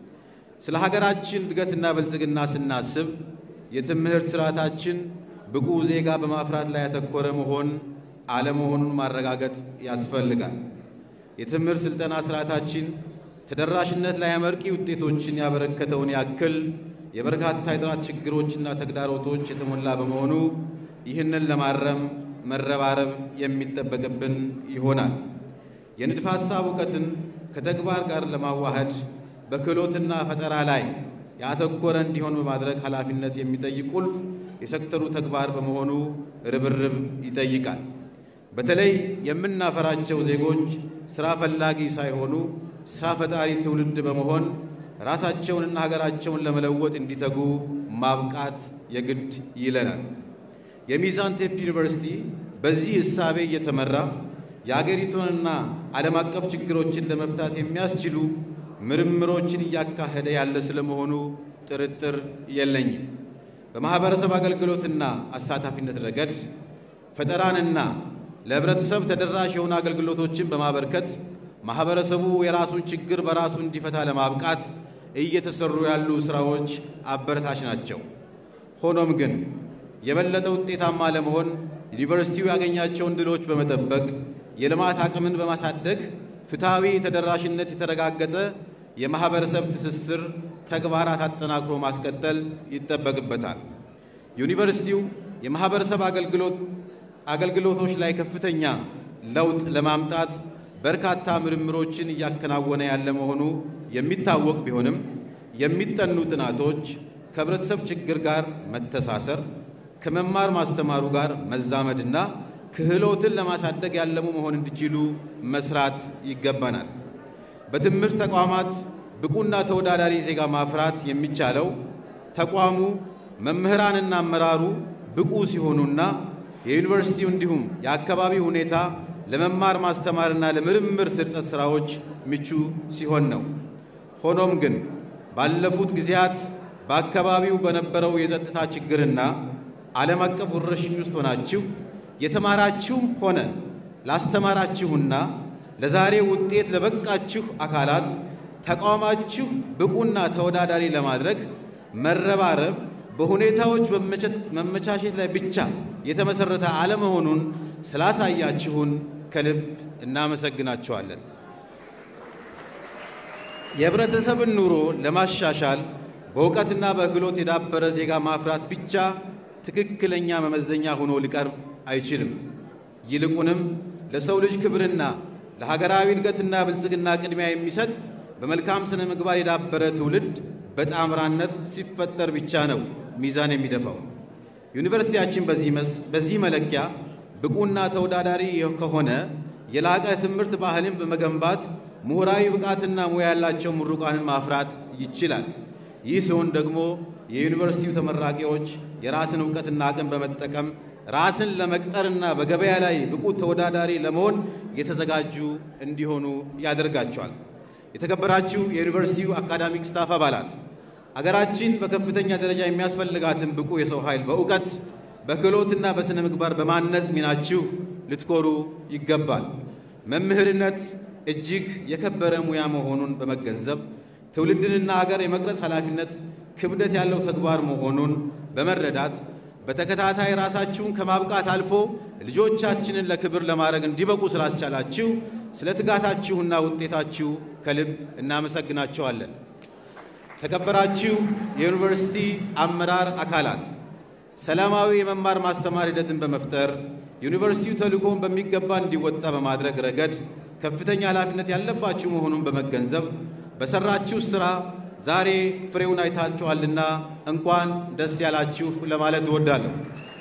ስለ ሀገራችን እድገትና ብልጽግና ስናስብ የትምህርት ስርዓታችን ብቁ ዜጋ በማፍራት ላይ ያተኮረ መሆን አለመሆኑን ማረጋገጥ ያስፈልጋል። የትምህርት ስልጠና ስርዓታችን ተደራሽነት ላይ አመርቂ ውጤቶችን ያበረከተውን ያክል የበርካታ የጥራት ችግሮችና ተግዳሮቶች የተሞላ በመሆኑ ይህንን ለማረም መረባረብ የሚጠበቅብን ይሆናል። የንድፈ ሐሳብ እውቀትን ከተግባር ጋር ለማዋሃድ በክህሎትና ፈጠራ ላይ ያተኮረ እንዲሆን በማድረግ ኃላፊነት የሚጠይቅ ቁልፍ የሴክተሩ ተግባር በመሆኑ ርብርብ ይጠይቃል። በተለይ የምናፈራቸው ዜጎች ሥራ ፈላጊ ሳይሆኑ ሥራ ፈጣሪ ትውልድ በመሆን ራሳቸውንና ሀገራቸውን ለመለወጥ እንዲተጉ ማብቃት የግድ ይለናል። የሚዛን ቴፒ ዩኒቨርሲቲ በዚህ እሳቤ እየተመራ የአገሪቱንና ዓለም አቀፍ ችግሮችን ለመፍታት የሚያስችሉ ምርምሮችን እያካሄደ ያለ ስለመሆኑ ጥርጥር የለኝም። በማኅበረሰብ አገልግሎትና አሳታፊነት ረገድ ፈጠራንና ለሕብረተሰብ ተደራሽ የሆኑ አገልግሎቶችን በማበርከት ማኅበረሰቡ የራሱን ችግር በራሱ እንዲፈታ ለማብቃት እየተሰሩ ያሉ ሥራዎች አበረታች ናቸው። ሆኖም ግን የበለጠ ውጤታማ ለመሆን ዩኒቨርሲቲው ያገኛቸውን ድሎች በመጠበቅ የልማት አቅምን በማሳደግ ፍትሐዊ ተደራሽነት የተረጋገጠ የማኅበረሰብ ትስስር ተግባራት አጠናክሮ ማስቀጠል ይጠበቅበታል። ዩኒቨርሲቲው የማኅበረሰብ አገልግሎቶች ላይ ከፍተኛ ለውጥ ለማምጣት በርካታ ምርምሮችን እያከናወነ ያለ መሆኑ የሚታወቅ ቢሆንም የሚጠኑ ጥናቶች ከህብረተሰብ ችግር ጋር መተሳሰር፣ ከመማር ማስተማሩ ጋር መዛመድና ክህሎትን ለማሳደግ ያለሙ መሆን እንዲችሉ መስራት ይገባናል። በትምህርት ተቋማት ብቁና ተወዳዳሪ ዜጋ ማፍራት የሚቻለው ተቋሙ መምህራንና አመራሩ ብቁ ሲሆኑና የዩኒቨርሲቲው እንዲሁም የአካባቢ ሁኔታ ለመማር ማስተማርና ለምርምር ስርጸት ሥራዎች ምቹ ሲሆን ነው። ሆኖም ግን ባለፉት ጊዜያት በአካባቢው በነበረው የጸጥታ ችግርና ዓለም አቀፍ ወረርሽኝ ውስጥ ሆናችሁ የተማራችሁም ሆነ ላስተማራችሁና ለዛሬ ውጤት ለበቃችሁ አካላት ተቋማችሁ ብቁና ተወዳዳሪ ለማድረግ መረባረብ በሁኔታዎች መመቻቸት ላይ ብቻ የተመሰረተ አለመሆኑን ስላሳያችሁን ከልብ እናመሰግናችኋለን። የህብረተሰብን ኑሮ ለማሻሻል በእውቀትና በክህሎት የዳበረ ዜጋ ማፍራት ብቻ ትክክለኛ መመዘኛ ሆኖ ሊቀርብ አይችልም። ይልቁንም ለሰው ልጅ ክብርና ለሀገራዊ እድገትና ብልጽግና ቅድሚያ የሚሰጥ በመልካም ስነ ምግባር የዳበረ ትውልድ በጣምራነት ሲፈጠር ብቻ ነው ሚዛን የሚደፋው። ዩኒቨርሲቲያችን በዚህ መለኪያ ብቁና ተወዳዳሪ ከሆነ የላቀ ትምህርት ባህልን በመገንባት ምሁራዊ ብቃትና ሙያ ያላቸው ምሩቃንን ማፍራት ይችላል። ይህ ሲሆን ደግሞ የዩኒቨርሲቲው ተመራቂዎች የራስን እውቀትና አቅም በመጠቀም ራስን ለመቅጠርና በገበያ ላይ ብቁ ተወዳዳሪ ለመሆን የተዘጋጁ እንዲሆኑ ያደርጋቸዋል። የተከበራችሁ የዩኒቨርሲቲው አካዳሚክ ስታፍ አባላት አገራችን በከፍተኛ ደረጃ የሚያስፈልጋትን ብቁ የሰው ኃይል በእውቀት በክህሎትና በሥነ ምግባር በማነጽ ሚናችሁ ልትኮሩ ይገባል። መምህርነት እጅግ የከበረ ሙያ መሆኑን በመገንዘብ ትውልድንና አገር የመቅረጽ ኃላፊነት ክብደት ያለው ተግባር መሆኑን በመረዳት በተከታታይ ራሳችሁን ከማብቃት አልፎ ልጆቻችንን ለክብር ለማድረግ እንዲበቁ ስላስቻላችሁ ስለ ትጋታችሁና ውጤታችሁ ከልብ እናመሰግናቸዋለን። ተከበራችሁ የዩኒቨርሲቲ አመራር አካላት ሰላማዊ የመማር ማስተማር ሂደትን በመፍጠር ዩኒቨርሲቲው ተልእኮውን በሚገባ እንዲወጣ በማድረግ ረገድ ከፍተኛ ኃላፊነት ያለባችሁ መሆኑን በመገንዘብ በሰራችሁ ሥራ ዛሬ ፍሬውን አይታችኋልና እንኳን ደስ ያላችሁ ለማለት እወዳለሁ።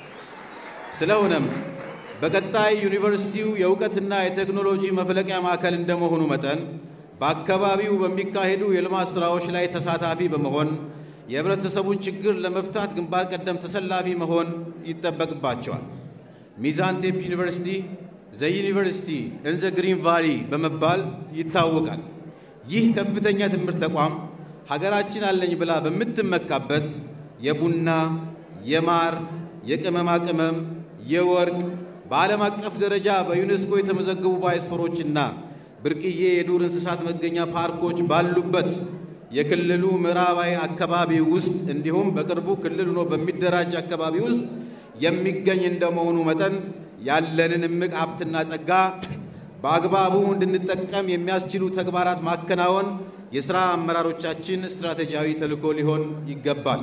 ስለሆነም በቀጣይ ዩኒቨርሲቲው የእውቀትና የቴክኖሎጂ መፍለቂያ ማዕከል እንደመሆኑ መጠን በአካባቢው በሚካሄዱ የልማት ሥራዎች ላይ ተሳታፊ በመሆን የህብረተሰቡን ችግር ለመፍታት ግንባር ቀደም ተሰላፊ መሆን ይጠበቅባቸዋል። ሚዛን ቴፕ ዩኒቨርሲቲ ዘ ዩኒቨርሲቲ ኢን ዘ ግሪን ቫሊ በመባል ይታወቃል። ይህ ከፍተኛ ትምህርት ተቋም ሀገራችን አለኝ ብላ በምትመካበት የቡና፣ የማር፣ የቅመማ ቅመም፣ የወርቅ በዓለም አቀፍ ደረጃ በዩኔስኮ የተመዘገቡ ባዮስፈሮችና ብርቅዬ የዱር እንስሳት መገኛ ፓርኮች ባሉበት የክልሉ ምዕራባዊ አካባቢ ውስጥ እንዲሁም በቅርቡ ክልል ሆኖ በሚደራጅ አካባቢ ውስጥ የሚገኝ እንደመሆኑ መጠን ያለንን እምቅ ሀብትና ጸጋ በአግባቡ እንድንጠቀም የሚያስችሉ ተግባራት ማከናወን የሥራ አመራሮቻችን ስትራቴጂያዊ ተልዕኮ ሊሆን ይገባል።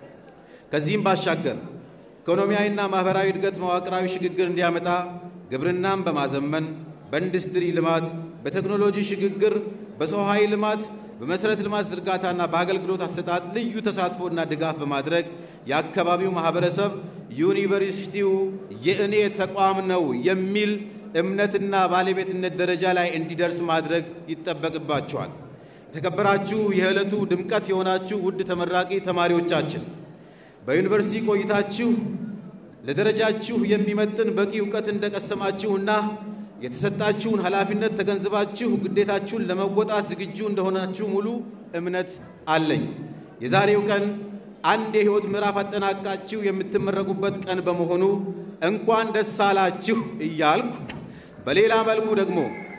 ከዚህም ባሻገር ኢኮኖሚያዊና ማኅበራዊ እድገት መዋቅራዊ ሽግግር እንዲያመጣ ግብርናን በማዘመን በኢንዱስትሪ ልማት፣ በቴክኖሎጂ ሽግግር፣ በሰው ኃይል ልማት፣ በመሠረተ ልማት ዝርጋታና በአገልግሎት አሰጣጥ ልዩ ተሳትፎና ድጋፍ በማድረግ የአካባቢው ማኅበረሰብ ዩኒቨርሲቲው የእኔ ተቋም ነው የሚል እምነትና ባለቤትነት ደረጃ ላይ እንዲደርስ ማድረግ ይጠበቅባቸዋል። የተከበራችሁ የዕለቱ ድምቀት የሆናችሁ ውድ ተመራቂ ተማሪዎቻችን በዩኒቨርሲቲ ቆይታችሁ ለደረጃችሁ የሚመጥን በቂ እውቀት እንደቀሰማችሁና የተሰጣችሁን ኃላፊነት ተገንዝባችሁ ግዴታችሁን ለመወጣት ዝግጁ እንደሆናችሁ ሙሉ እምነት አለኝ። የዛሬው ቀን አንድ የሕይወት ምዕራፍ አጠናቃችሁ የምትመረቁበት ቀን በመሆኑ እንኳን ደስ አላችሁ እያልኩ በሌላ መልኩ ደግሞ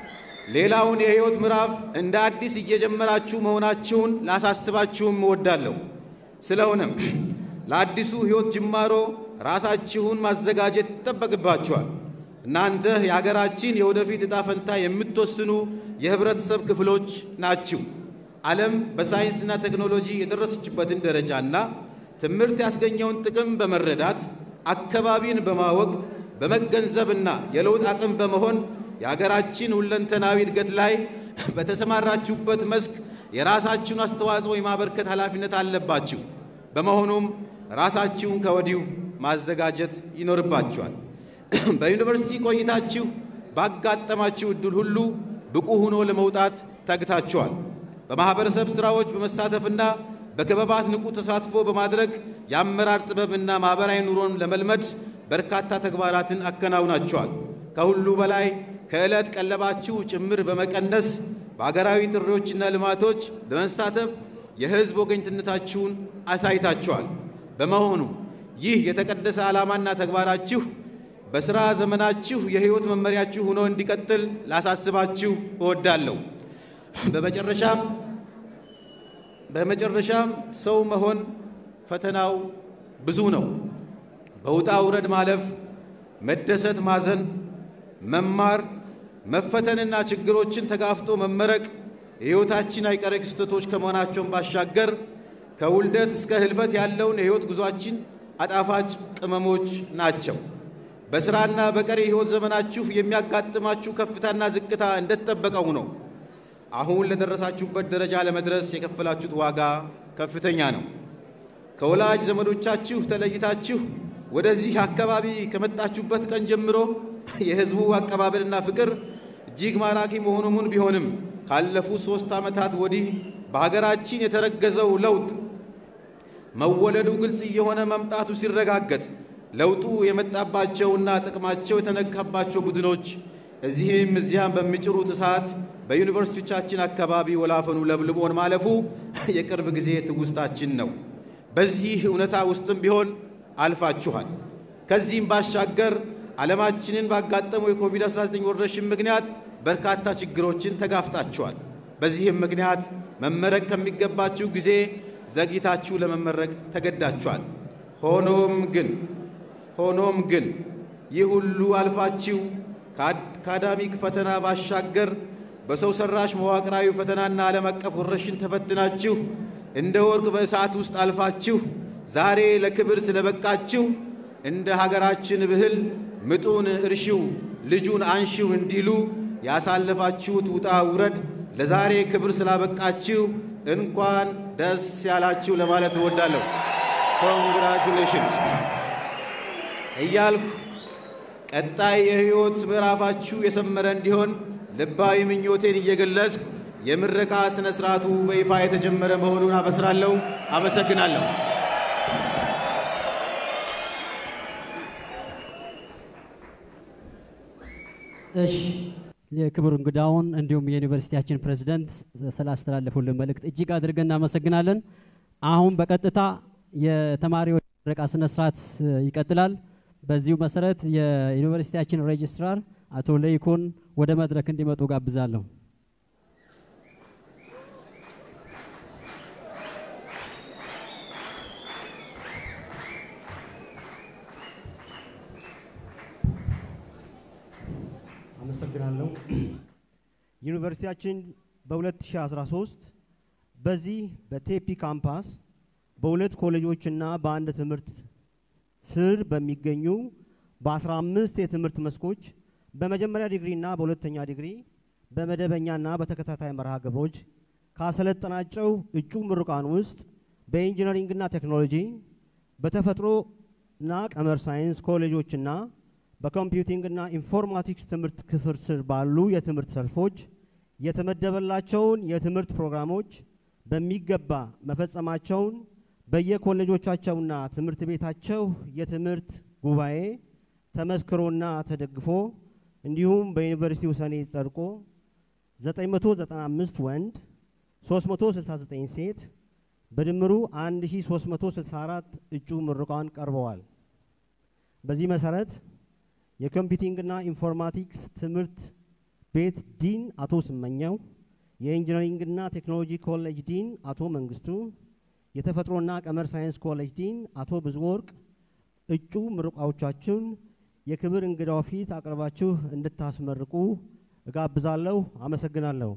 ሌላውን የሕይወት ምዕራፍ እንደ አዲስ እየጀመራችሁ መሆናችሁን ላሳስባችሁም እወዳለሁ። ስለሆነም ለአዲሱ ሕይወት ጅማሮ ራሳችሁን ማዘጋጀት ይጠበቅባችኋል። እናንተ የሀገራችን የወደፊት ዕጣ ፈንታ የምትወስኑ የህብረተሰብ ክፍሎች ናችሁ። ዓለም በሳይንስና ቴክኖሎጂ የደረሰችበትን ደረጃና ትምህርት ያስገኘውን ጥቅም በመረዳት አካባቢን በማወቅ በመገንዘብና የለውጥ አቅም በመሆን የሀገራችን ሁለንተናዊ እድገት ላይ በተሰማራችሁበት መስክ የራሳችሁን አስተዋጽኦ የማበርከት ኃላፊነት አለባችሁ። በመሆኑም ራሳችሁን ከወዲሁ ማዘጋጀት ይኖርባችኋል። በዩኒቨርሲቲ ቆይታችሁ ባጋጠማችሁ ዕድል ሁሉ ብቁ ሆኖ ለመውጣት ተግታችኋል። በማኅበረሰብ ሥራዎች በመሳተፍና በክበባት ንቁ ተሳትፎ በማድረግ የአመራር ጥበብና ማኅበራዊ ኑሮን ለመልመድ በርካታ ተግባራትን አከናውናችኋል። ከሁሉ በላይ ከዕለት ቀለባችሁ ጭምር በመቀነስ በአገራዊ ጥሪዎችና ልማቶች በመሳተፍ የሕዝብ ወገኝትነታችሁን አሳይታችኋል። በመሆኑ ይህ የተቀደሰ ዓላማና ተግባራችሁ በሥራ ዘመናችሁ የሕይወት መመሪያችሁ ሆኖ እንዲቀጥል ላሳስባችሁ እወዳለሁ። በመጨረሻም በመጨረሻም ሰው መሆን ፈተናው ብዙ ነው። በውጣ ውረድ ማለፍ፣ መደሰት፣ ማዘን፣ መማር፣ መፈተንና ችግሮችን ተጋፍጦ መመረቅ የሕይወታችን አይቀሬ ክስተቶች ከመሆናቸውን ባሻገር ከውልደት እስከ ሕልፈት ያለውን የሕይወት ጉዟችን አጣፋጭ ቅመሞች ናቸው። በሥራና በቀሪ ሕይወት ዘመናችሁ የሚያጋጥማችሁ ከፍታና ዝቅታ እንደተጠበቀው ነው። አሁን ለደረሳችሁበት ደረጃ ለመድረስ የከፈላችሁት ዋጋ ከፍተኛ ነው። ከወላጅ ዘመዶቻችሁ ተለይታችሁ ወደዚህ አካባቢ ከመጣችሁበት ቀን ጀምሮ የሕዝቡ አቀባበልና ፍቅር እጅግ ማራኪ መሆኑ ሙን ቢሆንም ካለፉት ሦስት ዓመታት ወዲህ በሀገራችን የተረገዘው ለውጥ መወለዱ ግልጽ እየሆነ መምጣቱ ሲረጋገጥ ለውጡ የመጣባቸውና ጥቅማቸው የተነካባቸው ቡድኖች እዚህም እዚያም በሚጭሩት እሳት በዩኒቨርሲቲዎቻችን አካባቢ ወላፈኑ ለብልቦን ማለፉ የቅርብ ጊዜ ትውስታችን ነው። በዚህ እውነታ ውስጥም ቢሆን አልፋችኋል። ከዚህም ባሻገር ዓለማችንን ባጋጠመው የኮቪድ-19 ወረርሽኝ ምክንያት በርካታ ችግሮችን ተጋፍጣችኋል። በዚህም ምክንያት መመረቅ ከሚገባችሁ ጊዜ ዘግይታችሁ ለመመረቅ ተገዳችኋል። ሆኖም ግን ሆኖም ግን ይህ ሁሉ አልፋችሁ ከአካዳሚክ ፈተና ባሻገር በሰው ሰራሽ መዋቅራዊ ፈተናና ዓለም አቀፍ ወረርሽኝ ተፈትናችሁ እንደ ወርቅ በእሳት ውስጥ አልፋችሁ ዛሬ ለክብር ስለበቃችሁ እንደ ሀገራችን ብህል ምጡን እርሺው ልጁን አንሺው እንዲሉ ያሳለፋችሁት ውጣ ውረድ ለዛሬ ክብር ስላበቃችሁ እንኳን ደስ ያላችሁ ለማለት እወዳለሁ። ኮንግራቹሌሽንስ እያልኩ ቀጣይ የሕይወት ምዕራፋችሁ የሰመረ እንዲሆን ልባዊ ምኞቴን እየገለጽኩ የምረቃ ሥነ ሥርዓቱ በይፋ የተጀመረ መሆኑን አበስራለሁ። አመሰግናለሁ። እሺ የክቡር እንግዳውን እንዲሁም የዩኒቨርሲቲያችን ፕሬዝዳንት ስላስተላለፉልን መልእክት እጅግ አድርገን እናመሰግናለን። አሁን በቀጥታ የተማሪዎች ምረቃ ስነ ስርዓት ይቀጥላል። በዚሁ መሰረት የዩኒቨርሲቲያችን ሬጅስትራር አቶ ለይኩን ወደ መድረክ እንዲመጡ ጋብዛለሁ። አመሰግናለሁ። ዩኒቨርሲቲያችን በ2013 በዚህ በቴፒ ካምፓስ በሁለት ኮሌጆችና በአንድ ትምህርት ስር በሚገኙ በ15 የትምህርት መስኮች በመጀመሪያ ዲግሪና በሁለተኛ ዲግሪ በመደበኛና በተከታታይ መርሃ ግብሮች ካሰለጠናቸው እጩ ምሩቃን ውስጥ በኢንጂነሪንግና ቴክኖሎጂ በተፈጥሮና ቀመር ሳይንስ ኮሌጆችና በኮምፒውቲንግና ኢንፎርማቲክስ ትምህርት ክፍል ስር ባሉ የትምህርት ዘርፎች የተመደበላቸውን የትምህርት ፕሮግራሞች በሚገባ መፈጸማቸውን በየኮሌጆቻቸውና ትምህርት ቤታቸው የትምህርት ጉባኤ ተመስክሮና ተደግፎ እንዲሁም በዩኒቨርሲቲው ሰኔ ጸድቆ 995 ወንድ 369 ሴት በድምሩ 1364 እጩ ምሩቃን ቀርበዋል። በዚህ መሰረት የኮምፒውቲንግና ኢንፎርማቲክስ ትምህርት ቤት ዲን አቶ ስመኘው፣ የኢንጂነሪንግና ቴክኖሎጂ ኮሌጅ ዲን አቶ መንግስቱ፣ የተፈጥሮና ቀመር ሳይንስ ኮሌጅ ዲን አቶ ብዙወርቅ እጩ ምሩቃዎቻችሁን የክብር እንግዳው ፊት አቅርባችሁ እንድታስመርቁ እጋብዛለሁ። አመሰግናለሁ።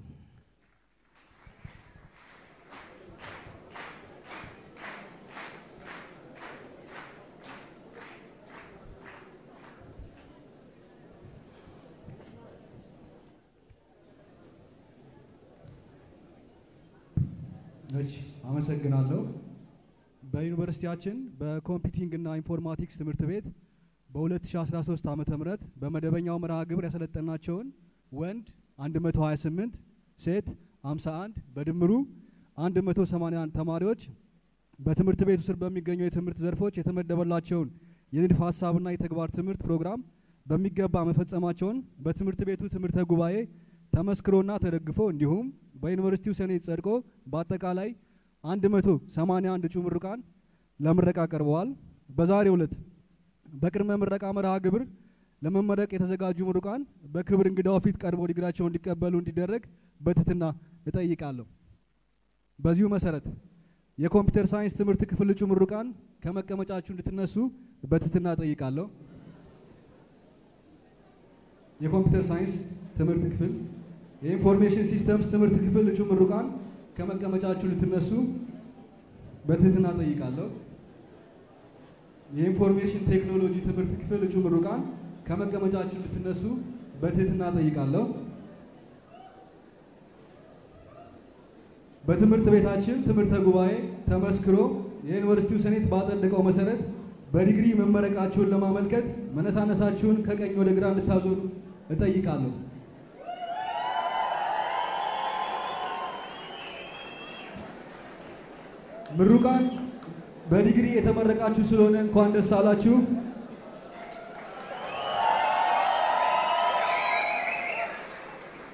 እሺ አመሰግናለሁ። በዩኒቨርሲቲያችን በኮምፒውቲንግ እና ኢንፎርማቲክስ ትምህርት ቤት በ2013 ዓመተ ምህረት በመደበኛው መርሃ ግብር ያሰለጠናቸውን ወንድ 128 ሴት 51 በድምሩ 181 ተማሪዎች በትምህርት ቤቱ ስር በሚገኙ የትምህርት ዘርፎች የተመደበላቸውን የንድፍ ሀሳብና የተግባር ትምህርት ፕሮግራም በሚገባ መፈጸማቸውን በትምህርት ቤቱ ትምህርተ ጉባኤ ተመስክሮና ተደግፎ እንዲሁም በዩኒቨርሲቲው ሰኔት ጸድቆ በአጠቃላይ 181 እጩ ምሩቃን ለምረቃ ቀርበዋል። በዛሬው ዕለት በቅድመ ምረቃ መርሃ ግብር ለመመረቅ የተዘጋጁ ምሩቃን በክብር እንግዳው ፊት ቀርበው ዲግሪያቸውን እንዲቀበሉ እንዲደረግ በትህትና እጠይቃለሁ። በዚሁ መሰረት የኮምፒውተር ሳይንስ ትምህርት ክፍል እጩ ምሩቃን ከመቀመጫችሁ እንድትነሱ በትህትና እጠይቃለሁ። የኮምፒውተር ሳይንስ ትምህርት ክፍል የኢንፎርሜሽን ሲስተምስ ትምህርት ክፍል እጩ ምሩቃን ከመቀመጫችሁ ልትነሱ በትህትና ጠይቃለሁ። የኢንፎርሜሽን ቴክኖሎጂ ትምህርት ክፍል እጩ ምሩቃን ከመቀመጫችሁ ልትነሱ በትህትና ጠይቃለሁ። በትምህርት ቤታችን ትምህርተ ጉባኤ ተመስክሮ የዩኒቨርሲቲው ሴኔት ባጸደቀው መሰረት በዲግሪ መመረቃችሁን ለማመልከት መነሳነሳችሁን ከቀኝ ወደ ግራ እንድታዞሩ እጠይቃለሁ። ምሩቃን በዲግሪ የተመረቃችሁ ስለሆነ እንኳን ደስ አላችሁ።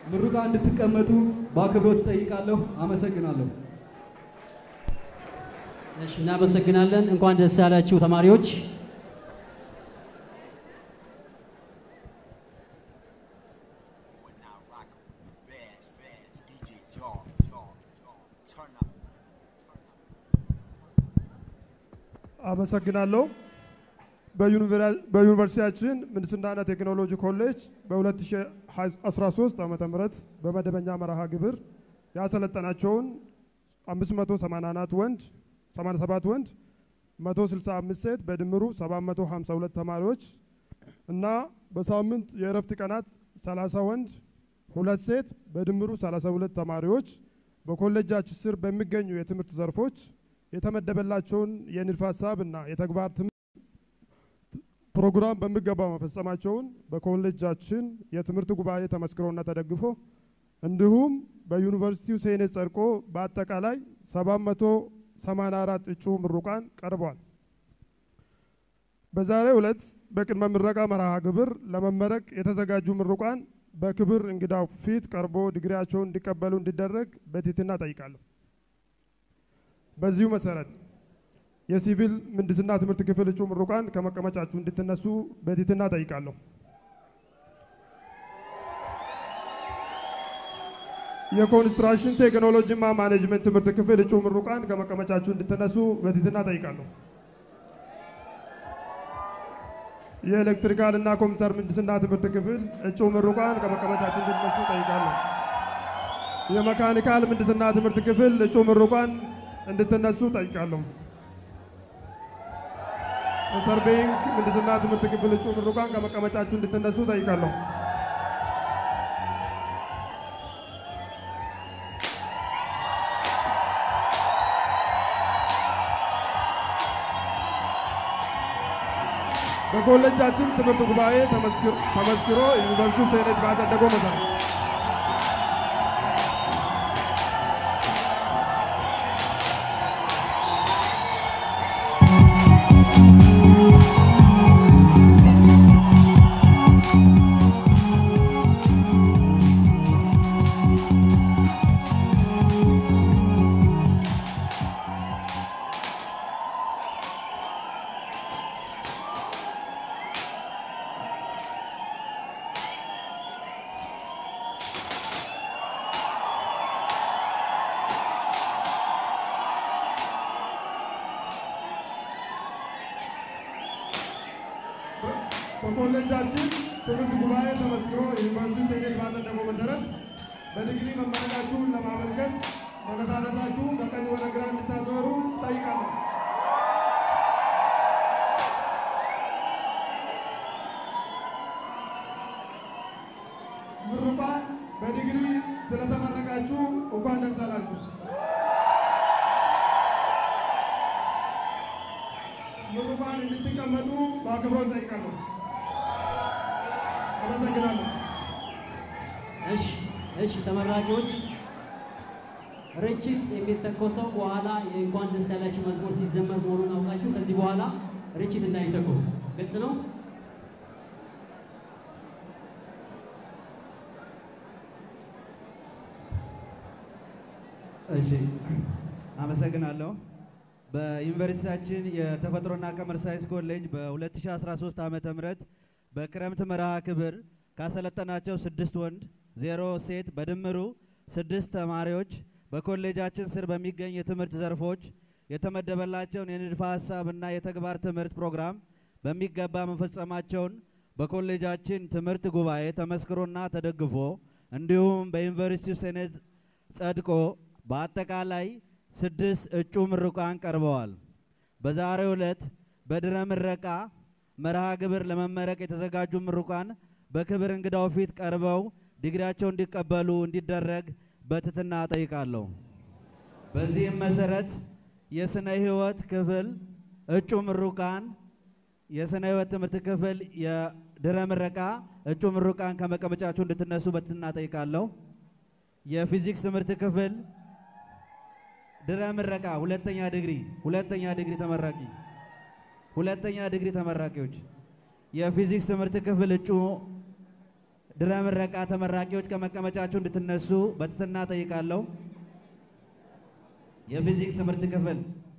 ምሩቃን እንድትቀመጡ በአክብሮት እጠይቃለሁ። አመሰግናለሁ። እሺ፣ እናመሰግናለን። እንኳን ደስ ያላችሁ ተማሪዎች። አመሰግናለሁ። በዩኒቨርሲቲያችን ምህንድስናና ቴክኖሎጂ ኮሌጅ በ2013 ዓ ም በመደበኛ መርሃ ግብር ያሰለጠናቸውን 584 ወንድ 87 ወንድ 165 ሴት በድምሩ 752 ተማሪዎች እና በሳምንት የእረፍት ቀናት 30 ወንድ ሁለት ሴት በድምሩ 32 ተማሪዎች በኮሌጃችን ስር በሚገኙ የትምህርት ዘርፎች የተመደበላቸውን የንድፈ ሀሳብ እና የተግባር ትምህርት ፕሮግራም በሚገባ መፈጸማቸውን በኮሌጃችን የትምህርት ጉባኤ ተመስክሮና ተደግፎ እንዲሁም በዩኒቨርሲቲው ሴኔት ጸድቆ በአጠቃላይ 784 እጩ ምሩቃን ቀርቧል። በዛሬው ዕለት በቅድመ ምረቃ መርሃ ግብር ለመመረቅ የተዘጋጁ ምሩቃን በክብር እንግዳው ፊት ቀርቦ ዲግሪያቸውን እንዲቀበሉ እንዲደረግ በትህትና ጠይቃለሁ። በዚሁ መሰረት የሲቪል ምህንድስና ትምህርት ክፍል እጩ ምሩቃን ከመቀመጫችሁ እንድትነሱ በትህትና ጠይቃለሁ። የኮንስትራክሽን ቴክኖሎጂና ማኔጅመንት ትምህርት ክፍል እጩ ምሩቃን ከመቀመጫችሁ እንድትነሱ በትህትና ጠይቃለሁ። የኤሌክትሪካል እና ኮምፒውተር ምህንድስና ትምህርት ክፍል እጩ ምሩቃን ከመቀመጫችሁ እንድትነሱ ጠይቃለሁ። የመካኒካል ምህንድስና ትምህርት ክፍል እጩ ምሩቃን እንድትነሱ ጠይቃለሁ። የሰርቬይንግ ምህንድስና ትምህርት ክፍል እጩ ምሩቃን ከመቀመጫችሁ እንድትነሱ ጠይቃለሁ። በኮሌጃችን ትምህርት ጉባኤ ተመስክሮ ዩኒቨርሲቲው ሴኔት ባጸደቀው መሰረት በኮሌጃችን ትምህርት ጉባኤ ተመስክሮ ዩኒቨርሲቲ ሴኔት ባጸደቀው መሰረት በዲግሪ መመረቃችሁን ለማመልከት መነሳነሳችሁ ከቀኝ ወደ ግራ እንድታዞሩ ጠይቃለሁ። ምሩቃን በዲግሪ ስለተመረቃችሁ እንኳን ደስ አላችሁ። ምሩቃን እንድትቀመጡ በአክብሮት ጠይቃለሁ። አመሰግናለሁ። እሺ እሺ፣ ተመራቂዎች ርችት የሚተኮሰው በኋላ የእንኳን ደስ ያላችሁ መዝሙር ሲዘመር መሆኑን አውቃችሁ ከዚህ በኋላ ርችት እንዳይተኮስ ግልጽ ነው። እሺ አመሰግናለሁ። በዩኒቨርሲቲያችን የተፈጥሮና ቀመር ሳይንስ ኮሌጅ በ2013 ዓመተ ምህረት በክረምት መርሃ ክብር ካሰለጠናቸው ስድስት ወንድ ዜሮ ሴት በድምሩ ስድስት ተማሪዎች በኮሌጃችን ስር በሚገኝ የትምህርት ዘርፎች የተመደበላቸውን የንድፈ ሀሳብና የተግባር ትምህርት ፕሮግራም በሚገባ መፈጸማቸውን በኮሌጃችን ትምህርት ጉባኤ ተመስክሮና ተደግፎ እንዲሁም በዩኒቨርሲቲው ሴኔት ጸድቆ በአጠቃላይ ስድስት እጩ ምሩቃን ቀርበዋል። በዛሬው ዕለት በድረ ምረቃ መርሃ ግብር ለመመረቅ የተዘጋጁ ምሩቃን በክብር እንግዳው ፊት ቀርበው ዲግሪያቸው እንዲቀበሉ እንዲደረግ በትህትና ጠይቃለሁ። በዚህም መሰረት የስነ ህይወት ክፍል እጩ ምሩቃን የስነ ህይወት ትምህርት ክፍል የድረ ምረቃ እጩ ምሩቃን ከመቀመጫችሁ እንድትነሱ በትህትና ጠይቃለሁ። የፊዚክስ ትምህርት ክፍል ድረ ምረቃ ሁለተኛ ዲግሪ ሁለተኛ ዲግሪ ተመራቂ ሁለተኛ ዲግሪ ተመራቂዎች የፊዚክስ ትምህርት ክፍል እጩ ድረ ምረቃ ተመራቂዎች ከመቀመጫችሁ እንድትነሱ በትህትና ጠይቃለሁ። የፊዚክስ ትምህርት ክፍል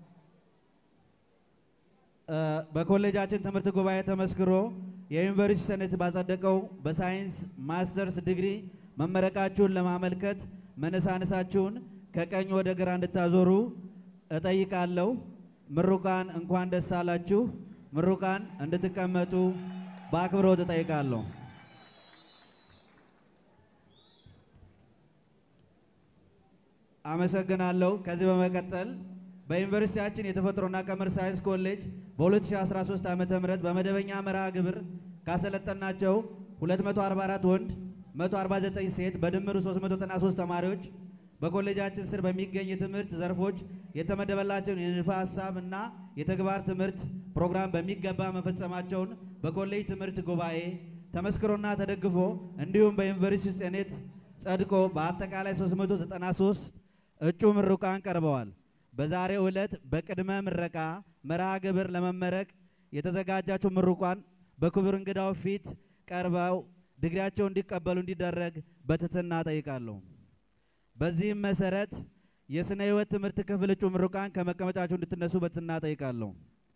እ፣ በኮሌጃችን ትምህርት ጉባኤ ተመስክሮ የዩኒቨርሲቲ ሰኔት ባጸደቀው በሳይንስ ማስተርስ ዲግሪ መመረቃችሁን ለማመልከት መነሳነሳችሁን ከቀኝ ወደ ግራ እንድታዞሩ እጠይቃለሁ። ምሩቃን እንኳን ደስ አላችሁ። ምሩቃን እንድትቀመጡ በአክብሮት እጠይቃለሁ። አመሰግናለሁ። ከዚህ በመቀጠል በዩኒቨርሲቲያችን የተፈጥሮና ቀመር ሳይንስ ኮሌጅ በ2013 ዓ.ም በመደበኛ መርሃ ግብር ካሰለጠናቸው 244 ወንድ 149 ሴት በድምሩ 393 ተማሪዎች በኮሌጃችን ስር በሚገኝ የትምህርት ዘርፎች የተመደበላቸውን የንድፈ ሀሳብ እና የተግባር ትምህርት ፕሮግራም በሚገባ መፈጸማቸውን በኮሌጅ ትምህርት ጉባኤ ተመስክሮና ተደግፎ እንዲሁም በዩኒቨርሲቲ ሴኔት ጸድቆ በአጠቃላይ 393 እጩ ምሩቃን ቀርበዋል። በዛሬው ዕለት በቅድመ ምረቃ መርሃ ግብር ለመመረቅ የተዘጋጃቸው ምሩቃን በክቡር እንግዳው ፊት ቀርበው ዲግሪያቸውን እንዲቀበሉ እንዲደረግ በትህትና ጠይቃለሁ። በዚህም መሰረት የስነ ህይወት ትምህርት ክፍል እጩ ምሩቃን ከመቀመጫቸው እንድትነሱ በትህትና ጠይቃለሁ።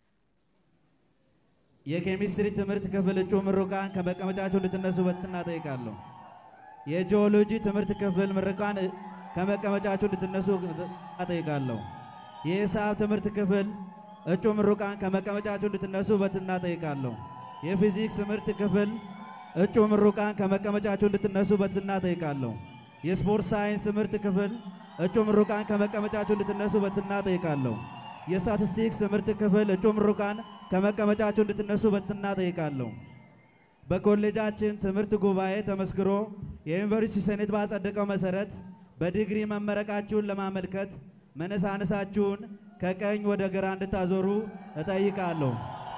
የኬሚስትሪ ትምህርት ክፍል እጩ ምሩቃን ከመቀመጫቸው እንድትነሱ በትህትና ጠይቃለሁ። የጂኦሎጂ ትምህርት ክፍል ምሩቃን እ- ከመቀመጫቸው እንድትነሱ ጠይቃለሁ። የሂሳብ ትምህርት ክፍል እጩ ምሩቃን ከመቀመጫቸው እንድትነሱ በትህትና ጠይቃለሁ። የፊዚክስ ትምህርት ክፍል እጩ ምሩቃን ከመቀመጫቸው እንድትነሱ በትህትና ጠይቃለሁ። የስፖርት ሳይንስ ትምህርት ክፍል እጩ ምሩቃን ከመቀመጫቸው እንድትነሱ በትህትና ጠይቃለሁ። የስታቲስቲክስ ትምህርት ክፍል እጩ ምሩቃን ከመቀመጫቸው እንድትነሱ በትህትና ጠይቃለሁ። በኮሌጃችን ትምህርት ጉባኤ ተመስክሮ የዩኒቨርሲቲ ሴኔት ባጸደቀው መሰረት በዲግሪ መመረቃችሁን ለማመልከት መነሳነሳችሁን ከቀኝ ወደ ግራ እንድታዞሩ እጠይቃለሁ።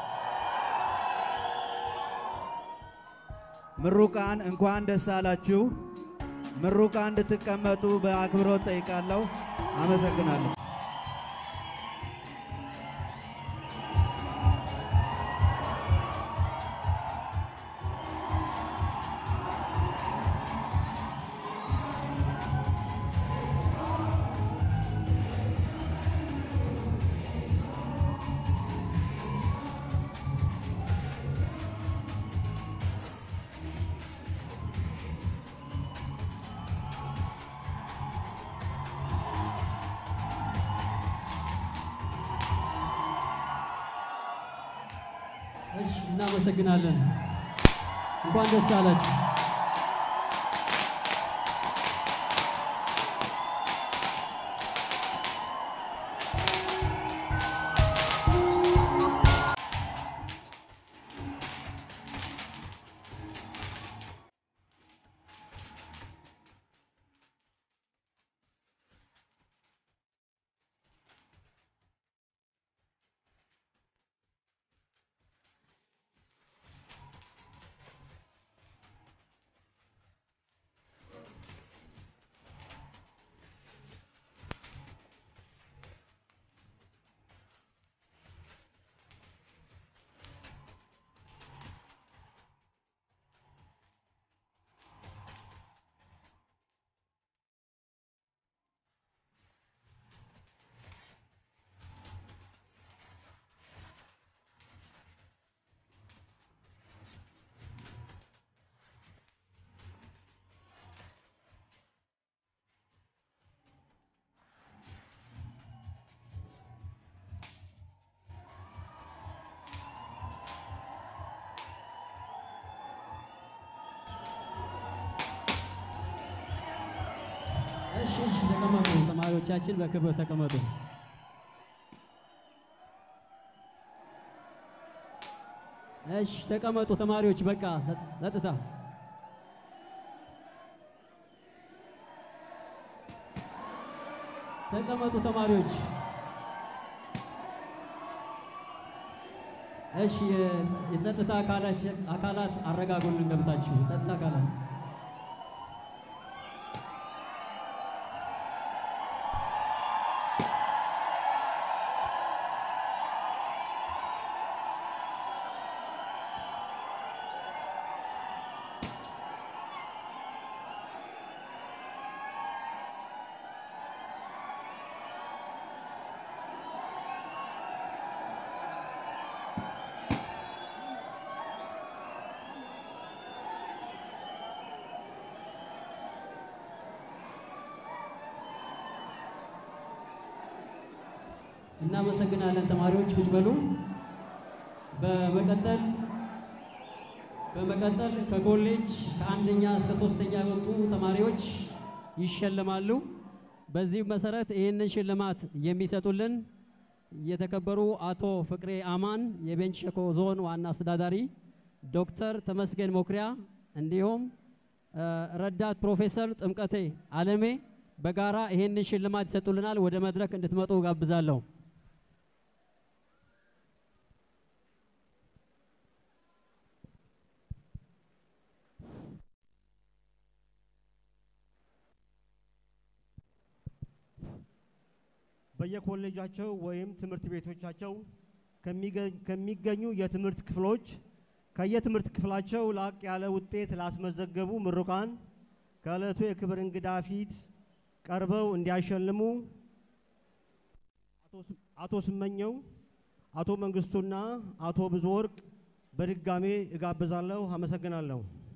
ምሩቃን እንኳን ደስ አላችሁ። ምሩቃን እንድትቀመጡ በአክብሮት ጠይቃለሁ። አመሰግናለሁ። እሺ፣ እናመሰግናለን። እንኳን ደስ አላችሁ። እሺ፣ እሺ፣ ተቀመጡ። ተማሪዎቻችን በክብር ተቀመጡ። እሺ፣ ተቀመጡ ተማሪዎች። በቃ ጸጥ- ጸጥታ። ተቀመጡ ተማሪዎች። እሺ፣ የጸ- የጸጥታ አካላች- አካላት አረጋጉልን ገብታችሁ የጸጥታ አካላት እናመሰግናለን። ተማሪዎች ቁጭ በሉ። በመቀጠል በመቀጠል ከኮሌጅ ከአንደኛ እስከ ሶስተኛ የወጡ ተማሪዎች ይሸለማሉ። በዚህ መሰረት ይህንን ሽልማት የሚሰጡልን የተከበሩ አቶ ፍቅሬ አማን የቤንች ሸኮ ዞን ዋና አስተዳዳሪ፣ ዶክተር ተመስገን ሞክሪያ እንዲሁም እ፣ ረዳት ፕሮፌሰር ጥምቀቴ አለሜ በጋራ ይህንን ሽልማት ይሰጡልናል። ወደ መድረክ እንድትመጡ ጋብዛለሁ። በየኮሌጃቸው ወይም ትምህርት ቤቶቻቸው ከሚገ- ከሚገኙ የትምህርት ክፍሎች ከየትምህርት ክፍላቸው ላቅ ያለ ውጤት ላስመዘገቡ ምሩቃን ከዕለቱ የክብር እንግዳ ፊት ቀርበው እንዲያሸልሙ አቶ ስ- አቶ ስመኘው፣ አቶ መንግስቱና አቶ ብዙ ወርቅ በድጋሜ እጋብዛለሁ። አመሰግናለሁ።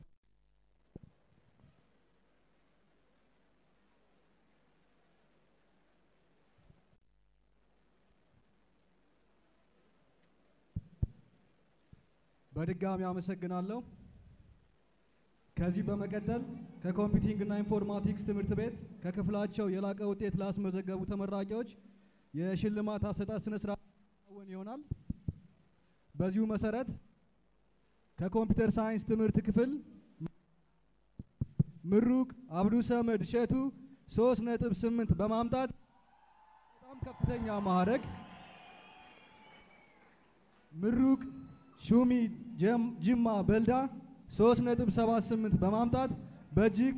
በድጋሚ አመሰግናለሁ። ከዚህ በመቀጠል ከኮምፒውቲንግ እና ኢንፎርማቲክስ ትምህርት ቤት ከክፍላቸው የላቀ ውጤት ላስመዘገቡ ተመራቂዎች የሽልማት አሰጣጥ ስነ ስርዓት ይከናወን ይሆናል። በዚሁ መሰረት ከኮምፒውተር ሳይንስ ትምህርት ክፍል ምሩቅ አብዱ ሰመድ እሸቱ ሶስት ነጥብ ስምንት በማምጣት በጣም ከፍተኛ ማዕረግ ምሩቅ ሹሚ ጀም- ጅማ በልዳ 3.78 በማምጣት በእጅግ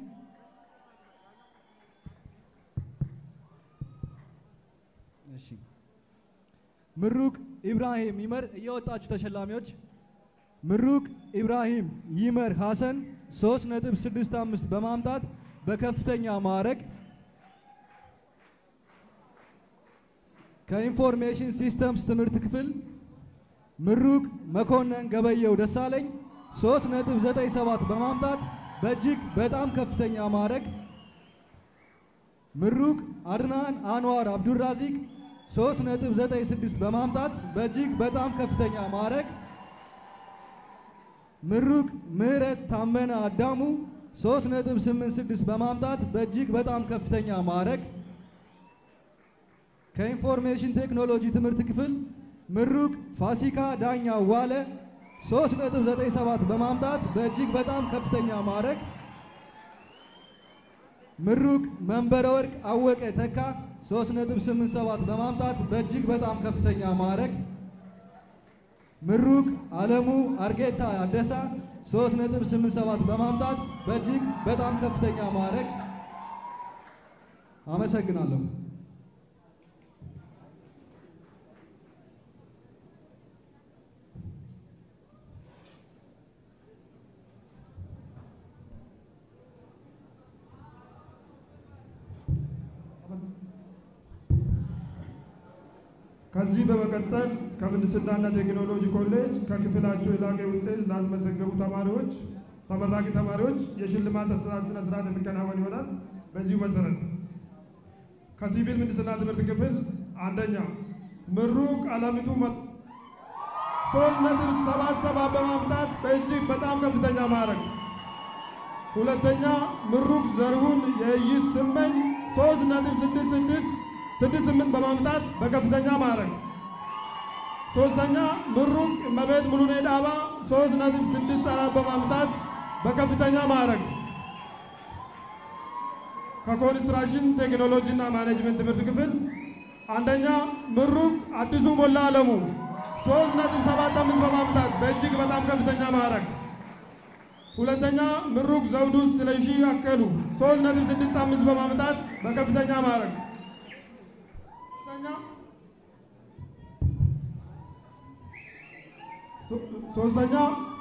እሺ ምሩቅ ኢብራሂም ይመር እየወጣችሁ ተሸላሚዎች ምሩቅ ኢብራሂም ይመር ሐሰን 3.65 በማምጣት በከፍተኛ ማዕረግ ከኢንፎርሜሽን ሲስተምስ ትምህርት ክፍል ምሩቅ መኮንን ገበየው ደሳለኝ 3.97 በማምጣት በእጅግ በጣም ከፍተኛ ማዕረግ ምሩቅ አድናን አንዋር አብዱራዚቅ 3.96 በማምጣት በእጅግ በጣም ከፍተኛ ማዕረግ ምሩቅ ምህረት ታመነ አዳሙ 3.86 በማምጣት በእጅግ በጣም ከፍተኛ ማዕረግ ከኢንፎርሜሽን ቴክኖሎጂ ትምህርት ክፍል ምሩቅ ፋሲካ ዳኛ ዋለ 3.97 በማምጣት በእጅግ በጣም ከፍተኛ ማዕረግ ምሩቅ መንበረ ወርቅ አወቀ ተካ 3.87 በማምጣት በእጅግ በጣም ከፍተኛ ማዕረግ ምሩቅ አለሙ አርጌታ አደሳ 3.87 በማምጣት በእጅግ በጣም ከፍተኛ ማዕረግ አመሰግናለሁ። ከዚህ በመቀጠል ከምህንድስናና ቴክኖሎጂ ኮሌጅ ከክፍላቸው የላቀ ውጤት ላስመዘገቡ ተማሪዎች ተመራቂ ተማሪዎች የሽልማት አሰጣጥ ስነ ስርዓት የሚከናወን ይሆናል። በዚሁ መሰረት ከሲቪል ምህንድስና ትምህርት ክፍል አንደኛ ምሩቅ አለሚቱ መ- ሶስት ነጥብ ሰባት ሰባት በማምጣት በእጅግ በጣም ከፍተኛ ማዕረግ። ሁለተኛ ምሩቅ ዘርሁን የይስ ስመኝ ሶስት ነጥብ ስድስት ስድስት ስድስት ስምንት በማምጣት በከፍተኛ ማዕረግ። ሶስተኛ ምሩቅ እመቤት ሙሉኔ ዳባ ሶስት ነጥብ ስድስት አራት በማምጣት በከፍተኛ ማዕረግ። ከኮንስትራክሽን ቴክኖሎጂ እና ማኔጅመንት ትምህርት ክፍል አንደኛ ምሩቅ አዲሱ ሞላ አለሙ ሶስት ነጥብ ሰባት አምስት በማምጣት በእጅግ በጣም ከፍተኛ ማዕረግ። ሁለተኛ ምሩቅ ዘውዱ ስለሺ አከሉ ሶስት ነጥብ ስድስት አምስት በማምጣት በከፍተኛ ማዕረግ። ሶስተኛ ሶ- ሶስተኛ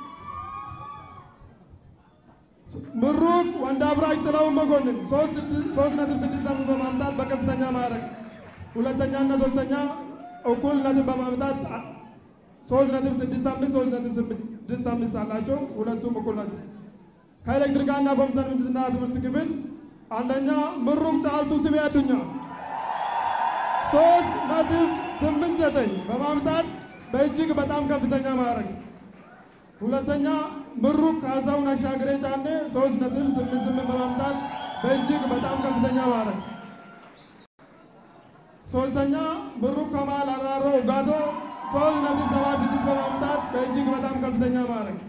ምሩቅ ወንድ አብራጅ ጥላውን መኮንን ሶስት ስድስት- ሶስት ነጥብ ስድስት አምስት በማምጣት በከፍተኛ ማዕረግ ሁለተኛ እና ሶስተኛ እኩል ነጥብ በማምጣት አ- ሶስት ነጥብ ስድስት አምስት ሶስት ነጥብ ስድስት አምስት አላቸው። ሁለቱም እኩል ናቸው። ከኤሌክትሪካልና ኮምፒውተር ምህንድስና ትምህርት ክፍል አንደኛ ምሩቅ ጫልቱ ስሜ አዱኛ ሶስት ነጥብ ስምንት ዘጠኝ በማምጣት በእጅግ በጣም ከፍተኛ ማዕረግ። ሁለተኛ ምሩቅ ካሳሁን አሻግሬ ጫኔ ሶስት ነጥብ ስምንት ስምንት በማምጣት በእጅግ በጣም ከፍተኛ ማዕረግ። ሶስተኛ ምሩቅ ከማል አራሮ ኡጋቶ ሶስት ነጥብ ሰባት ስድስት በማምጣት በእጅግ በጣም ከፍተኛ ማዕረግ።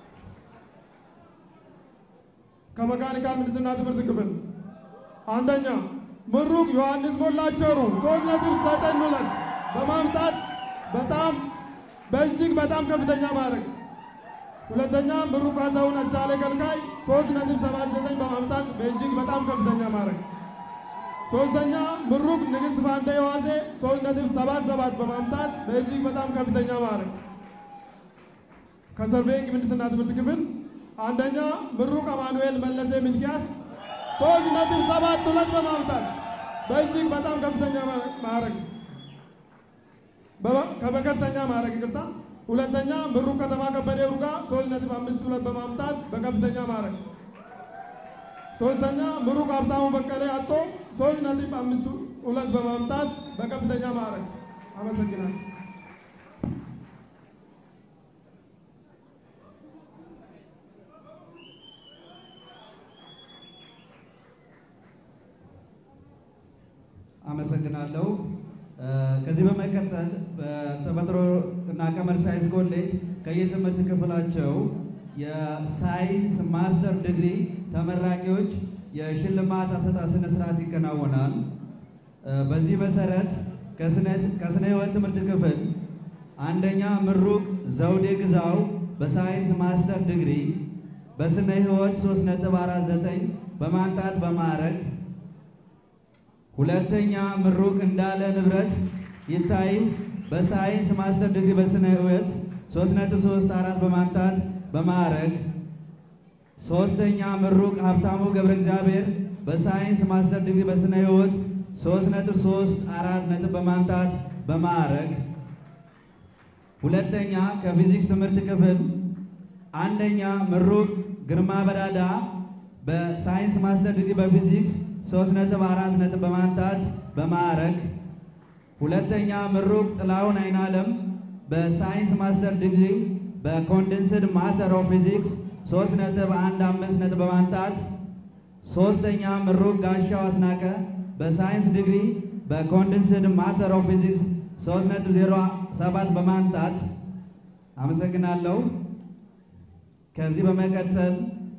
ከመካኒካል ምህንድስና ትምህርት ክፍል አንደኛ ምሩቅ ዮሐንስ ሞላቸሩ ሶስት ነጥብ ዘጠኝ ሁለት በማምጣት በጣም በእጅግ በጣም ከፍተኛ ማዕረግ። ሁለተኛ ምሩቅ ካሳሁን አቻሌ ከልካይ ሶስት ነጥብ ሰባት ዘጠኝ በማምጣት በእጅግ በጣም ከፍተኛ ማዕረግ። ሶስተኛ ምሩቅ ንግስት ፋንቴ የዋሴ ሶስት ነጥብ ሰባት ሰባት በማምጣት በእጅግ በጣም ከፍተኛ ማዕረግ። ከሰርቬይንግ ምህንድስና ትምህርት ክፍል አንደኛ ምሩቅ አማኑኤል መለሴ ሚልኪያስ ሶስት ነጥብ ሰባት ሁለት በማምጣት በእጅግ በጣም ከፍተኛ ማዕረግ በከፍተኛ ማዕረግ ይቅርታ። ሁለተኛ ምሩቅ ከተማ ከበደ ሩጋ ሶስት ነጥብ አምስት ሁለት በማምጣት በከፍተኛ ማዕረግ። ሶስተኛ ምሩቅ ሀብታሙ በቀለ አቶ ሶስት ነጥብ አምስት ሁለት በማምጣት በከፍተኛ ማዕረግ። አመሰግናለሁ። አመሰግናለሁ። ከዚህ በመቀጠል በተፈጥሮ እና ቀመር ሳይንስ ኮሌጅ ከየትምህርት ክፍላቸው የሳይንስ ማስተር ዲግሪ ተመራቂዎች የሽልማት አሰጣጥ ስነ ስርዓት ይከናወናል። በዚህ መሰረት ከስነ ህይወት ትምህርት ክፍል አንደኛ ምሩቅ ዘውዴ ግዛው በሳይንስ ማስተር ዲግሪ በስነ ህይወት 3.49 በማምጣት በማዕረግ ሁለተኛ ምሩቅ እንዳለ ንብረት ይታይ በሳይንስ ማስተር ዲግሪ በስነ ህይወት 3.34 በማምጣት በማዕረግ ሶስተኛ ምሩቅ ሀብታሙ ገብረ እግዚአብሔር በሳይንስ ማስተር ዲግሪ በስነ ህይወት 3.34 ነጥብ በማምጣት በማዕረግ ሁለተኛ ከፊዚክስ ትምህርት ክፍል አንደኛ ምሩቅ ግርማ በዳዳ በሳይንስ ማስተር ዲግሪ በፊዚክስ ሶስት ነጥብ አራት ነጥብ በማምጣት በማዕረግ ሁለተኛ ምሩቅ ጥላሁን አይናለም በሳይንስ ማስተር ዲግሪ በኮንደንስድ ማተር ኦፍ ፊዚክስ ሶስት ነጥብ አንድ አምስት ነጥብ በማምጣት ሶስተኛ ምሩቅ ጋሻው አስናቀ በሳይንስ ዲግሪ በኮንደንስድ ማተር ኦፍ ፊዚክስ ሶስት ነጥብ ዜሮ ሰባት በማምጣት አመሰግናለሁ። ከዚህ በመቀጠል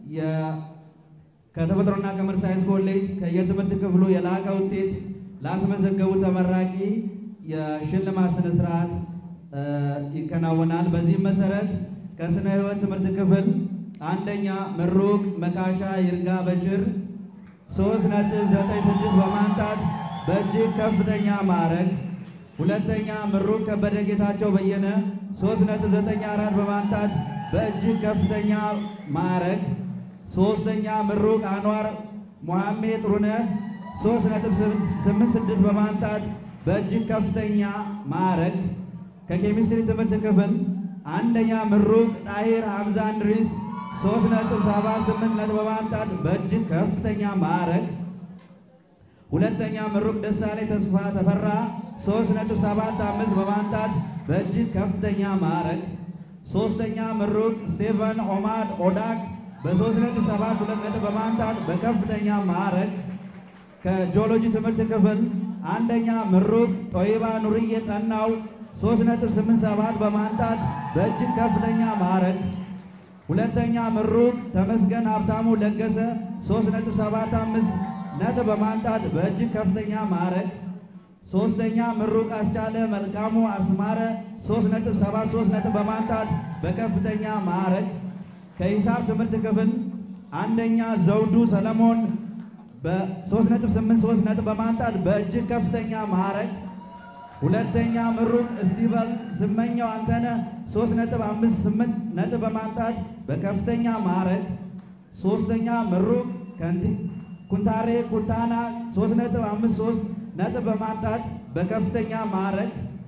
ከተፈጥሮና ቀመር ሳይንስ ኮሌጅ ከየትምህርት ክፍሉ የላቀ ውጤት ላስመዘገቡ ተመራቂ የሽልማት ስነ ስርዓት ይከናወናል። በዚህም መሰረት ከስነ ህይወት ትምህርት ክፍል አንደኛ ምሩቅ መካሻ ይርጋ በሽር ሶስት ነጥብ ዘጠኝ ስድስት በማምጣት በእጅግ ከፍተኛ ማዕረግ፣ ሁለተኛ ምሩቅ ከበደ ጌታቸው በየነ ሶስት ነጥብ ዘጠኝ አራት በማምጣት በእጅግ ከፍተኛ ማዕረግ ሶስተኛ ምሩቅ አንዋር ሙሐሜድ ጥሩነህ ሶስት ነጥብ ስምንት ስድስት በማምጣት በእጅግ ከፍተኛ ማዕረግ። ከኬሚስትሪ ትምህርት ክፍል አንደኛ ምሩቅ ጣሂር ሐምዛ እንድሪስ ሶስት ነጥብ ሰባት ስምንት ነጥብ በማምጣት በእጅግ ከፍተኛ ማዕረግ። ሁለተኛ ምሩቅ ደሳሌ ተስፋ ተፈራ ሶስት ነጥብ ሰባት አምስት በማምጣት በእጅግ ከፍተኛ ማዕረግ። ሶስተኛ ምሩቅ ስቴቨን ኦማድ ኦዳክ በሶስት ነጥብ ሰባት ሁለት ነጥብ በማምጣት በከፍተኛ ማዕረግ ከጂኦሎጂ ትምህርት ክፍል አንደኛ ምሩቅ ጦይባ ኑርዬ ጠናው ሶስት ነጥብ ስምንት ሰባት በማምጣት በእጅግ ከፍተኛ ማዕረግ ሁለተኛ ምሩቅ ተመስገን ሀብታሙ ለገሰ ሶስት ነጥብ ሰባት አምስት ነጥብ በማምጣት በእጅግ ከፍተኛ ማዕረግ ሶስተኛ ምሩቅ አስቻለ መልካሙ አስማረ ሶስት ነጥብ ሰባት ሶስት ነጥብ በማምጣት በከፍተኛ ማዕረግ ከሂሳብ ትምህርት ክፍል አንደኛ ዘውዱ ሰለሞን በ3.83 ነጥብ በማምጣት በእጅግ ከፍተኛ ማዕረግ፣ ሁለተኛ ምሩቅ እስቲቨል ስመኛው አንተነህ 3.58 ነጥብ በማምጣት በከፍተኛ ማዕረግ፣ ሶስተኛ ምሩቅ ኩንታሬ ኩንታና 3.53 ነጥብ በማምጣት በከፍተኛ ማዕረግ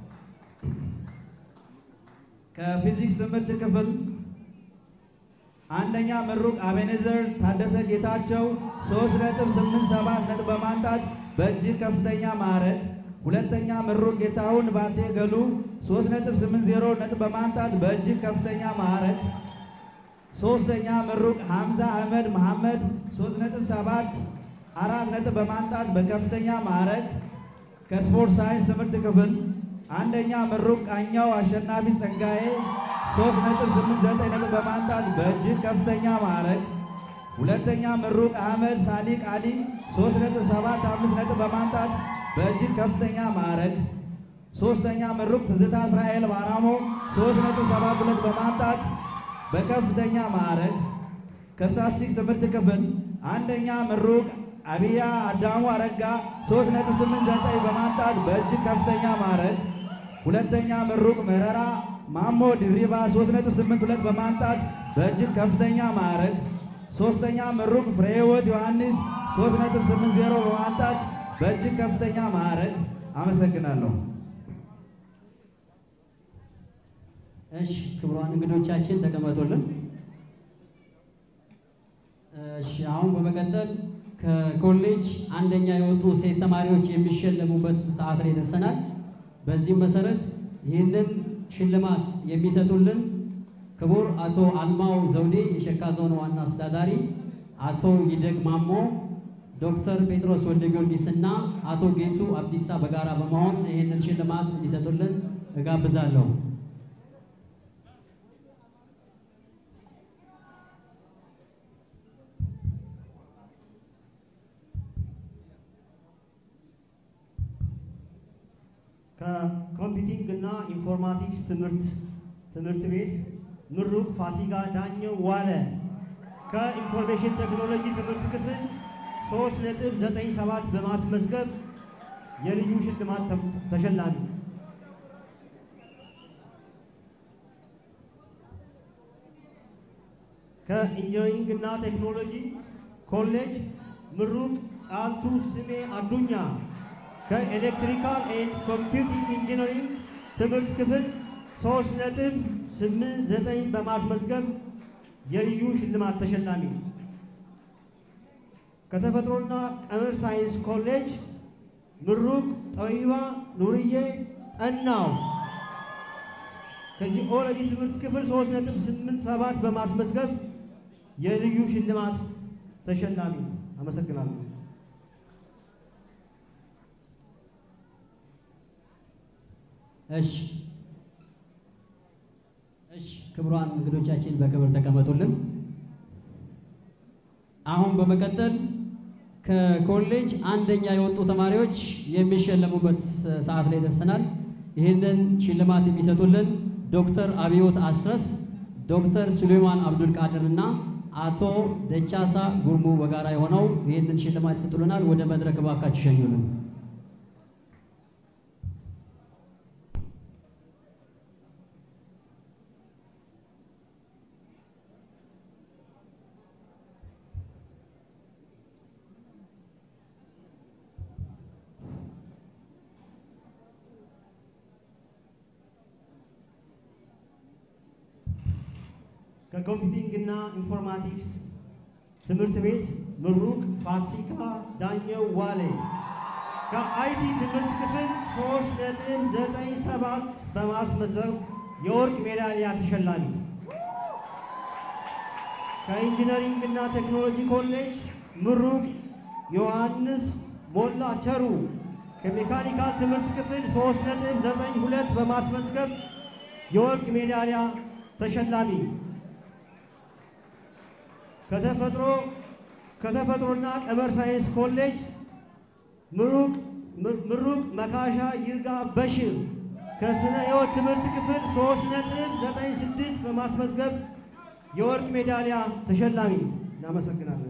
ከፊዚክስ ትምህርት ክፍል አንደኛ ምሩቅ አቤኔዘር ታደሰ ጌታቸው 3.87 ነጥብ በማምጣት በእጅግ ከፍተኛ ማዕረግ፣ ሁለተኛ ምሩቅ ጌታሁን ባቴ ገሉ 3.80 ነጥብ በማምጣት በእጅግ ከፍተኛ ማዕረግ። ሶስተኛ ምሩቅ ሐምዛ አህመድ መሐመድ 3.7 አራት ነጥብ በማምጣት በከፍተኛ ማዕረግ ከስፖርት ሳይንስ ትምህርት ክፍል። አንደኛ ምሩቅ ቃኛው አሸናፊ ጸጋዬ 3.89 ነጥብ በማምጣት በእጅግ ከፍተኛ ማዕረግ። ሁለተኛ ምሩቅ አህመድ ሳሊቅ አሊ 3.75 ነጥብ በማምጣት በእጅግ ከፍተኛ ማዕረግ። ሶስተኛ ምሩቅ ትዝታ እስራኤል ባራሞ 3.72 በማምጣት በከፍተኛ ማዕረግ። ከስታትስቲክስ ትምህርት ክፍል አንደኛ ምሩቅ አብያ አዳሙ አረጋ 3.89 በማምጣት በእጅግ ከፍተኛ ማዕረግ። ሁለተኛ ምሩቅ ምህረራ ማሞ ድሪባ 3.82 በማምጣት በእጅግ ከፍተኛ ማዕረግ። ሶስተኛ ምሩቅ ፍሬህይወት ዮሐንስ 3.80 በማምጣት በእጅግ ከፍተኛ ማዕረግ። አመሰግናለሁ። እሺ ክቡራን እንግዶቻችን ተቀመጡልን። እሺ አሁን በመቀጠል ከኮሌጅ አንደኛ የወጡ ሴት ተማሪዎች የሚሸለሙበት ሰዓት ላይ ደርሰናል። በዚህም መሰረት ይህንን ሽልማት የሚሰጡልን ክቡር አቶ አልማው ዘውዴ የሸካ ዞን ዋና አስተዳዳሪ፣ አቶ ይደግ ማሞ፣ ዶክተር ጴጥሮስ ወልደ ጊዮርጊስ እና አቶ ጌቱ አብዲሳ በጋራ በመሆን ይህንን ሽልማት እንዲሰጡልን እጋብዛለሁ። ከኮምፒውቲንግ እና ኢንፎርማቲክስ ትምህርት ትምህርት ቤት ምሩቅ ፋሲካ ዳኘው ዋለ ከኢንፎርሜሽን ቴክኖሎጂ ትምህርት ክፍል 3.97 በማስመዝገብ የልዩ ሽልማት ተ- ተሸላሚ ከኢንጂነሪንግ እና ቴክኖሎጂ ኮሌጅ ምሩቅ ጫልቱ ስሜ አዱኛ ከኤሌክትሪካል ኤንድ ኮምፒውቲንግ ኢንጂነሪንግ ትምህርት ክፍል 3.89 በማስመዝገብ የልዩ ሽልማት ተሸላሚ ከተፈጥሮና ቀመር ሳይንስ ኮሌጅ ምሩቅ ጠቢባ ኑርዬ ጠናው ከጂኦሎጂ ትምህርት ክፍል 3.87 በማስመዝገብ የልዩ ሽልማት ተሸላሚ። አመሰግናለሁ። እሺ እሺ ክቡራን እንግዶቻችን በክብር ተቀመጡልን። አሁን በመቀጠል ከኮሌጅ አንደኛ የወጡ ተማሪዎች የሚሸለሙበት ሰዓት ላይ ደርሰናል። ይህንን ሽልማት የሚሰጡልን ዶክተር አብዮት አስረስ፣ ዶክተር ሱሌማን አብዱል ቃድር እና አቶ ደቻሳ ጉርሙ በጋራ የሆነው ይህንን ሽልማት ይሰጡልናል። ወደ መድረክ እባካችሁ ሸኙልን። ከኮምፒውቲንግ እና ኢንፎርማቲክስ ትምህርት ቤት ምሩቅ ፋሲካ ዳኘው ዋሌ ከአይቲ ትምህርት ክፍል 3.97 በማስመዘብ የወርቅ ሜዳሊያ ተሸላሚ ከኢንጂነሪንግ እና ቴክኖሎጂ ኮሌጅ ምሩቅ ዮሐንስ ሞላ ቸሩ ከሜካኒካል ትምህርት ክፍል 3.92 በማስመዝገብ የወርቅ ሜዳሊያ ተሸላሚ ከተፈጥሮ ከተፈጥሮና ቀመር ሳይንስ ኮሌጅ ምሩቅ ምሩቅ መካሻ ይርጋ በሽር ከስነ ሕይወት ትምህርት ክፍል 3.96 በማስመዝገብ የወርቅ ሜዳሊያ ተሸላሚ። እናመሰግናለን።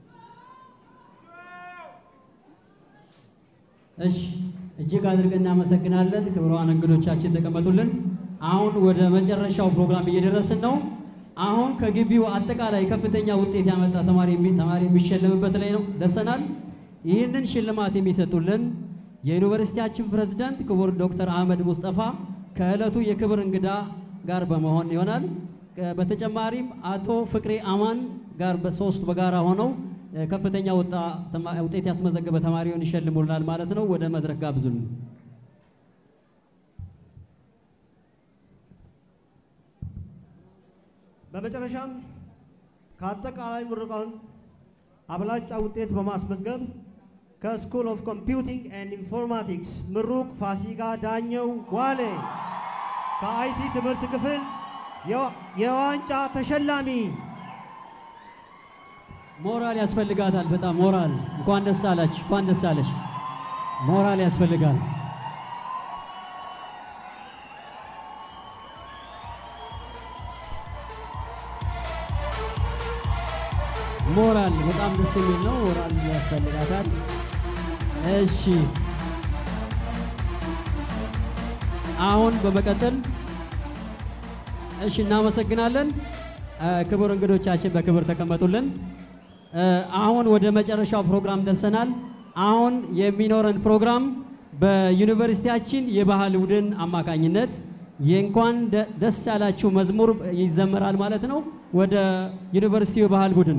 እሺ እጅግ አድርገን እናመሰግናለን። ክቡራን እንግዶቻችን ተቀመጡልን። አሁን ወደ መጨረሻው ፕሮግራም እየደረስን ነው። አሁን ከግቢው አጠቃላይ ከፍተኛ ውጤት ያመጣ ተማሪ የሚ- ተማሪ የሚሸለምበት ላይ ነው ደርሰናል። ይህንን ሽልማት የሚሰጡልን የዩኒቨርሲቲያችን ፕሬዝዳንት ክቡር ዶክተር አህመድ ሙስጠፋ ከዕለቱ የክብር እንግዳ ጋር በመሆን ይሆናል። ከ- በተጨማሪም አቶ ፍቅሬ አማን ጋር በሶስት በጋራ ሆነው እ፣ ከፍተኛ ወጣ ተማ- ውጤት ያስመዘገበ ተማሪውን ይሸልሙልናል ማለት ነው። ወደ መድረክ ጋብዙልን። በመጨረሻም ከአጠቃላይ ምሩቃን አብላጫ ውጤት በማስመዝገብ ከስኩል ኦፍ ኮምፒውቲንግ ኤንድ ኢንፎርማቲክስ ምሩቅ ፋሲካ ዳኘው ዋሌ ከአይቲ ትምህርት ክፍል የዋ- የዋንጫ ተሸላሚ ሞራል ያስፈልጋታል። በጣም ሞራል። እንኳን ደስ አላችሁ፣ እንኳን ደስ አለሽ። ሞራል ያስፈልጋል። ሞራል በጣም ደስ የሚል ነው። ሞራል ያስፈልጋታል። እሺ፣ አሁን በመቀጠል እሺ፣ እናመሰግናለን። እ፣ ክቡር እንግዶቻችን በክብር ተቀመጡልን። እ፣ አሁን ወደ መጨረሻው ፕሮግራም ደርሰናል። አሁን የሚኖረን ፕሮግራም በዩኒቨርሲቲያችን የባህል ቡድን አማካኝነት የእንኳን ደ- ደስ ያላችሁ መዝሙር ይዘመራል ማለት ነው። ወደ ዩኒቨርሲቲው የባህል ቡድን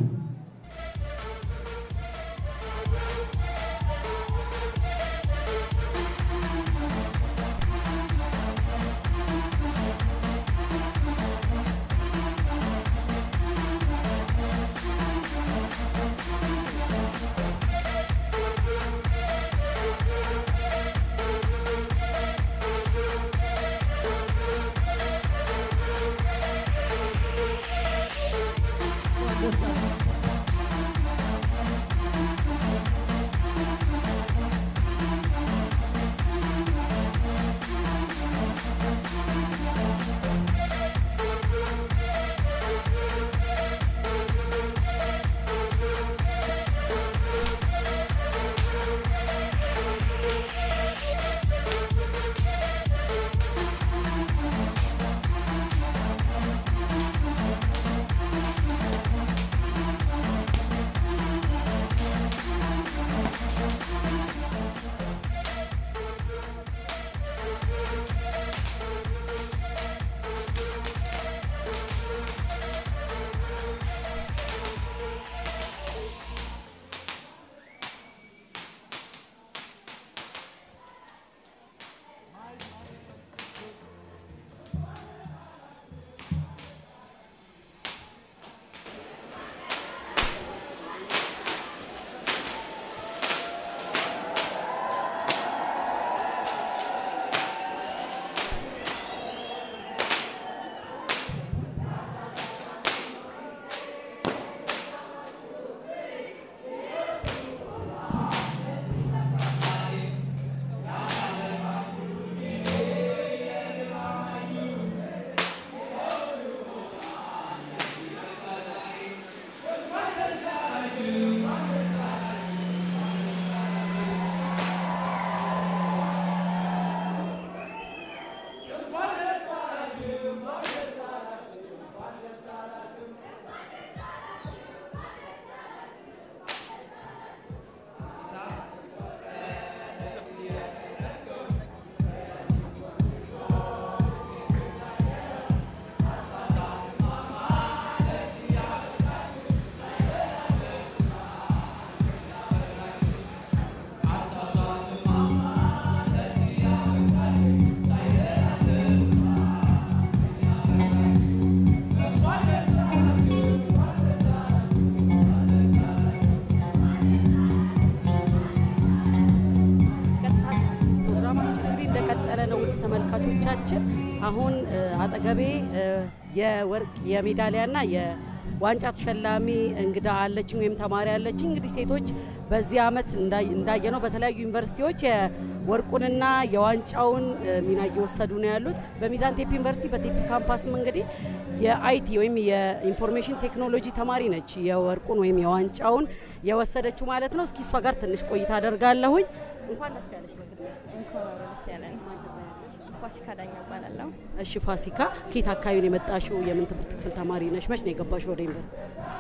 ፕሮግራማችን እንግዲህ እንደቀጠለ ነው። ውድ ተመልካቾቻችን አሁን እ፣ አጠገቤ እ፣ የወርቅ የሜዳሊያና የዋንጫ ተሸላሚ እንግዳ አለችኝ ወይም ተማሪ አለችኝ። እንግዲህ ሴቶች በዚህ አመት እንዳይ- እንዳየነው በተለያዩ ዩኒቨርሲቲዎች የወርቁንና የዋንጫውን እ፣ ሚና እየወሰዱ ነው ያሉት። በሚዛን ቴፒ ዩኒቨርሲቲ በቴፒ ካምፓስም እንግዲህ የአይቲ ወይም የኢንፎርሜሽን ቴክኖሎጂ ተማሪ ነች የወርቁን ወይም የዋንጫውን የወሰደችው ማለት ነው። እስኪ እሷ ጋር ትንሽ ቆይታ አደርጋለሁኝ። እንኳን ደስ ያለሽ በቅድሚያ። እንኳን አብሮ ደስ ያለን። ፋሲካ ዳኛ እባላለሁ። እሺ ፋሲካ፣ ከየት አካባቢ ነው የመጣሽው? የምን ትምህርት ክፍል ተማሪ ነሽ? መች ነው የገባሽው ወደ ዩኒቨርሲቲ?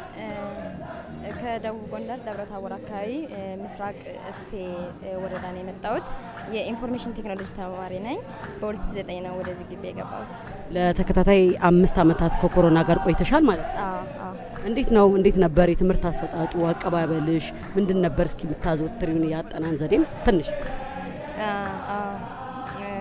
እ፣ ከደቡብ ጎንደር ደብረ ታቦር አካባቢ እ፣ ምስራቅ እስቴ እ፣ ወረዳ ነው የመጣሁት። የኢንፎርሜሽን ቴክኖሎጂ ተማሪ ነኝ። በ2009 ነው ወደዚህ ግቢ የገባሁት። ለተከታታይ አምስት ዓመታት ከኮሮና ጋር ቆይተሻል ማለት ነው። አዎ፣ አዎ። እንዴት ነው እንዴት ነበር የትምህርት አሰጣጡ? አቀባበልሽ ምንድን ነበር? እስኪ የምታዘወትሪውን ያጠናን ዘዴም ትንሽ አ፣ አ፣ እ፣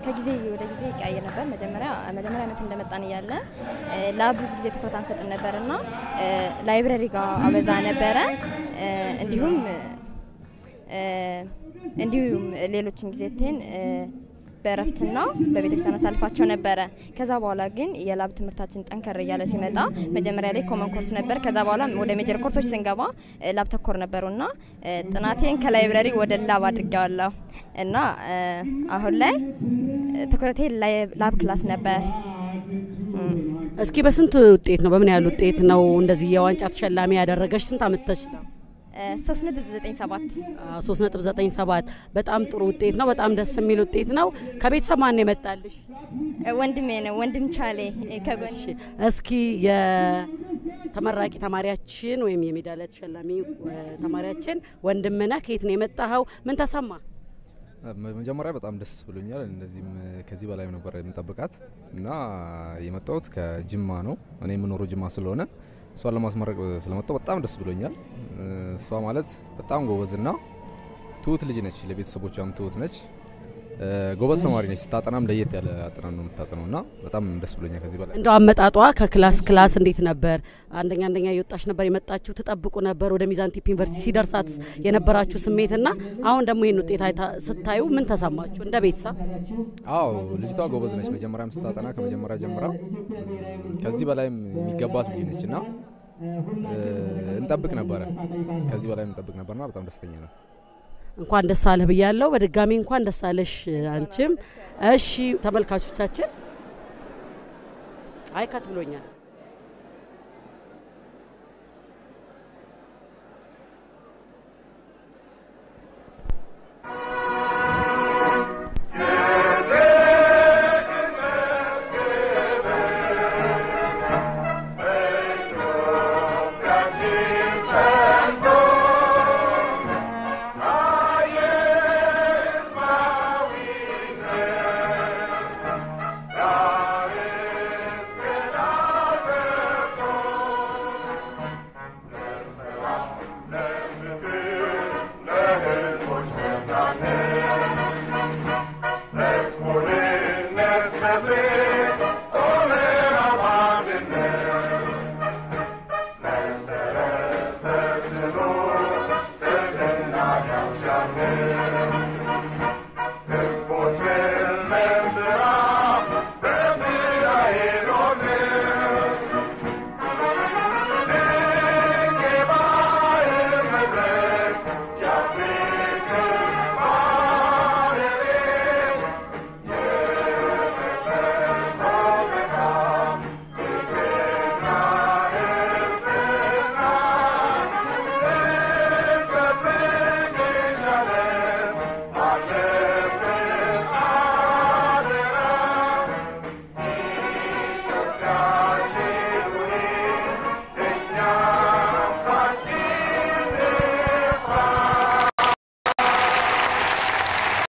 ከጊዜ ወደ ጊዜ ይቀያየር ነበር። መጀመሪያ መጀመሪያ ዓመት እንደመጣን እያለ እ፣ ላብ ብዙ ጊዜ ትኩረት አንሰጥም ነበር እና እ፣ ላይብረሪ ጋር አበዛ ነበረ እ፣ እንዲሁም እ፣ እንዲሁም ሌሎችን ጊዜቴን እ፣ በእረፍትና በቤተክርስቲያን አሳልፋቸው ነበረ። ከዛ በኋላ ግን የላብ ትምህርታችን ጠንከር እያለ ሲመጣ መጀመሪያ ላይ ኮመን ኮርስ ነበር። ከዛ በኋላ ወደ ሜጀር ኮርሶች ስንገባ እ፣ ላብ ተኮር ነበሩና እ፣ ጥናቴን ከላይብረሪ ወደ ላብ አድርጌዋለሁ እና እ፣ አሁን ላይ እ፣ ትኩረቴ ላይ- ላብ ክላስ ነበር። እስኪ በስንት ውጤት ነው በምን ያህል ውጤት ነው እንደዚህ የዋንጫ ተሸላሚ ያደረገች? ስንት አመተሽ ነው? ሶስት ነጥብ ዘጠኝ ሰባት ሶስት ነጥብ ዘጠኝ ሰባት በጣም ጥሩ ውጤት ነው። በጣም ደስ የሚል ውጤት ነው። ከቤተሰብ ማን ነው የመጣልሽ? ወንድሜ ነው ወንድም ቻሌ እ፣ ከጎን እስኪ የተመራቂ ተማሪያችን ወይም የሜዳሊያ ተሸላሚ እ፣ ተማሪያችን ወንድምነህ ከየት ነው የመጣኸው? ምን ተሰማ? መጀመሪያ በጣም ደስ ብሎኛል። እንደዚህም ከዚህ በላይ ነበር የምጠብቃት እና የመጣሁት ከጅማ ነው። እኔ የምኖረው ጅማ ስለሆነ እሷን ለማስመረቅ ስለመጣሁ በጣም ደስ ብሎኛል። እሷ ማለት በጣም ጎበዝና ትሁት ልጅ ነች። ለቤተሰቦቿም ትሁት ነች። ጎበዝ ተማሪ ነች። ስታጠናም ለየት ያለ አጥናን ነው የምታጠነው እና በጣም ደስ ብሎኛል። ከዚህ በላይ እንደው አመጣጧ ከክላስ ክላስ እንዴት ነበር? አንደኛ አንደኛ እየወጣች ነበር የመጣችሁ? ትጠብቁ ነበር? ወደ ሚዛን ቴፒ ዩኒቨርሲቲ ሲደርሳት የነበራችሁ ስሜትና አሁን ደግሞ ይህን ውጤት አይታ- ስታዩ ምን ተሰማችሁ እንደ ቤተሰብ? አዎ ልጅቷ ጎበዝ ነች። መጀመሪያም ስታጠና ከመጀመሪያ ጀምራ ከዚህ በላይም የሚገባት ልጅ ነች እና እንጠብቅ ነበረ ከዚህ በላይ እንጠብቅ ነበርና በጣም ደስተኛ ነው። እንኳን ደስ አለህ ብያለሁ። በድጋሚ እንኳን ደስ አለሽ አንቺም። እሺ ተመልካቾቻችን፣ አይከት ብሎኛል። Thank you.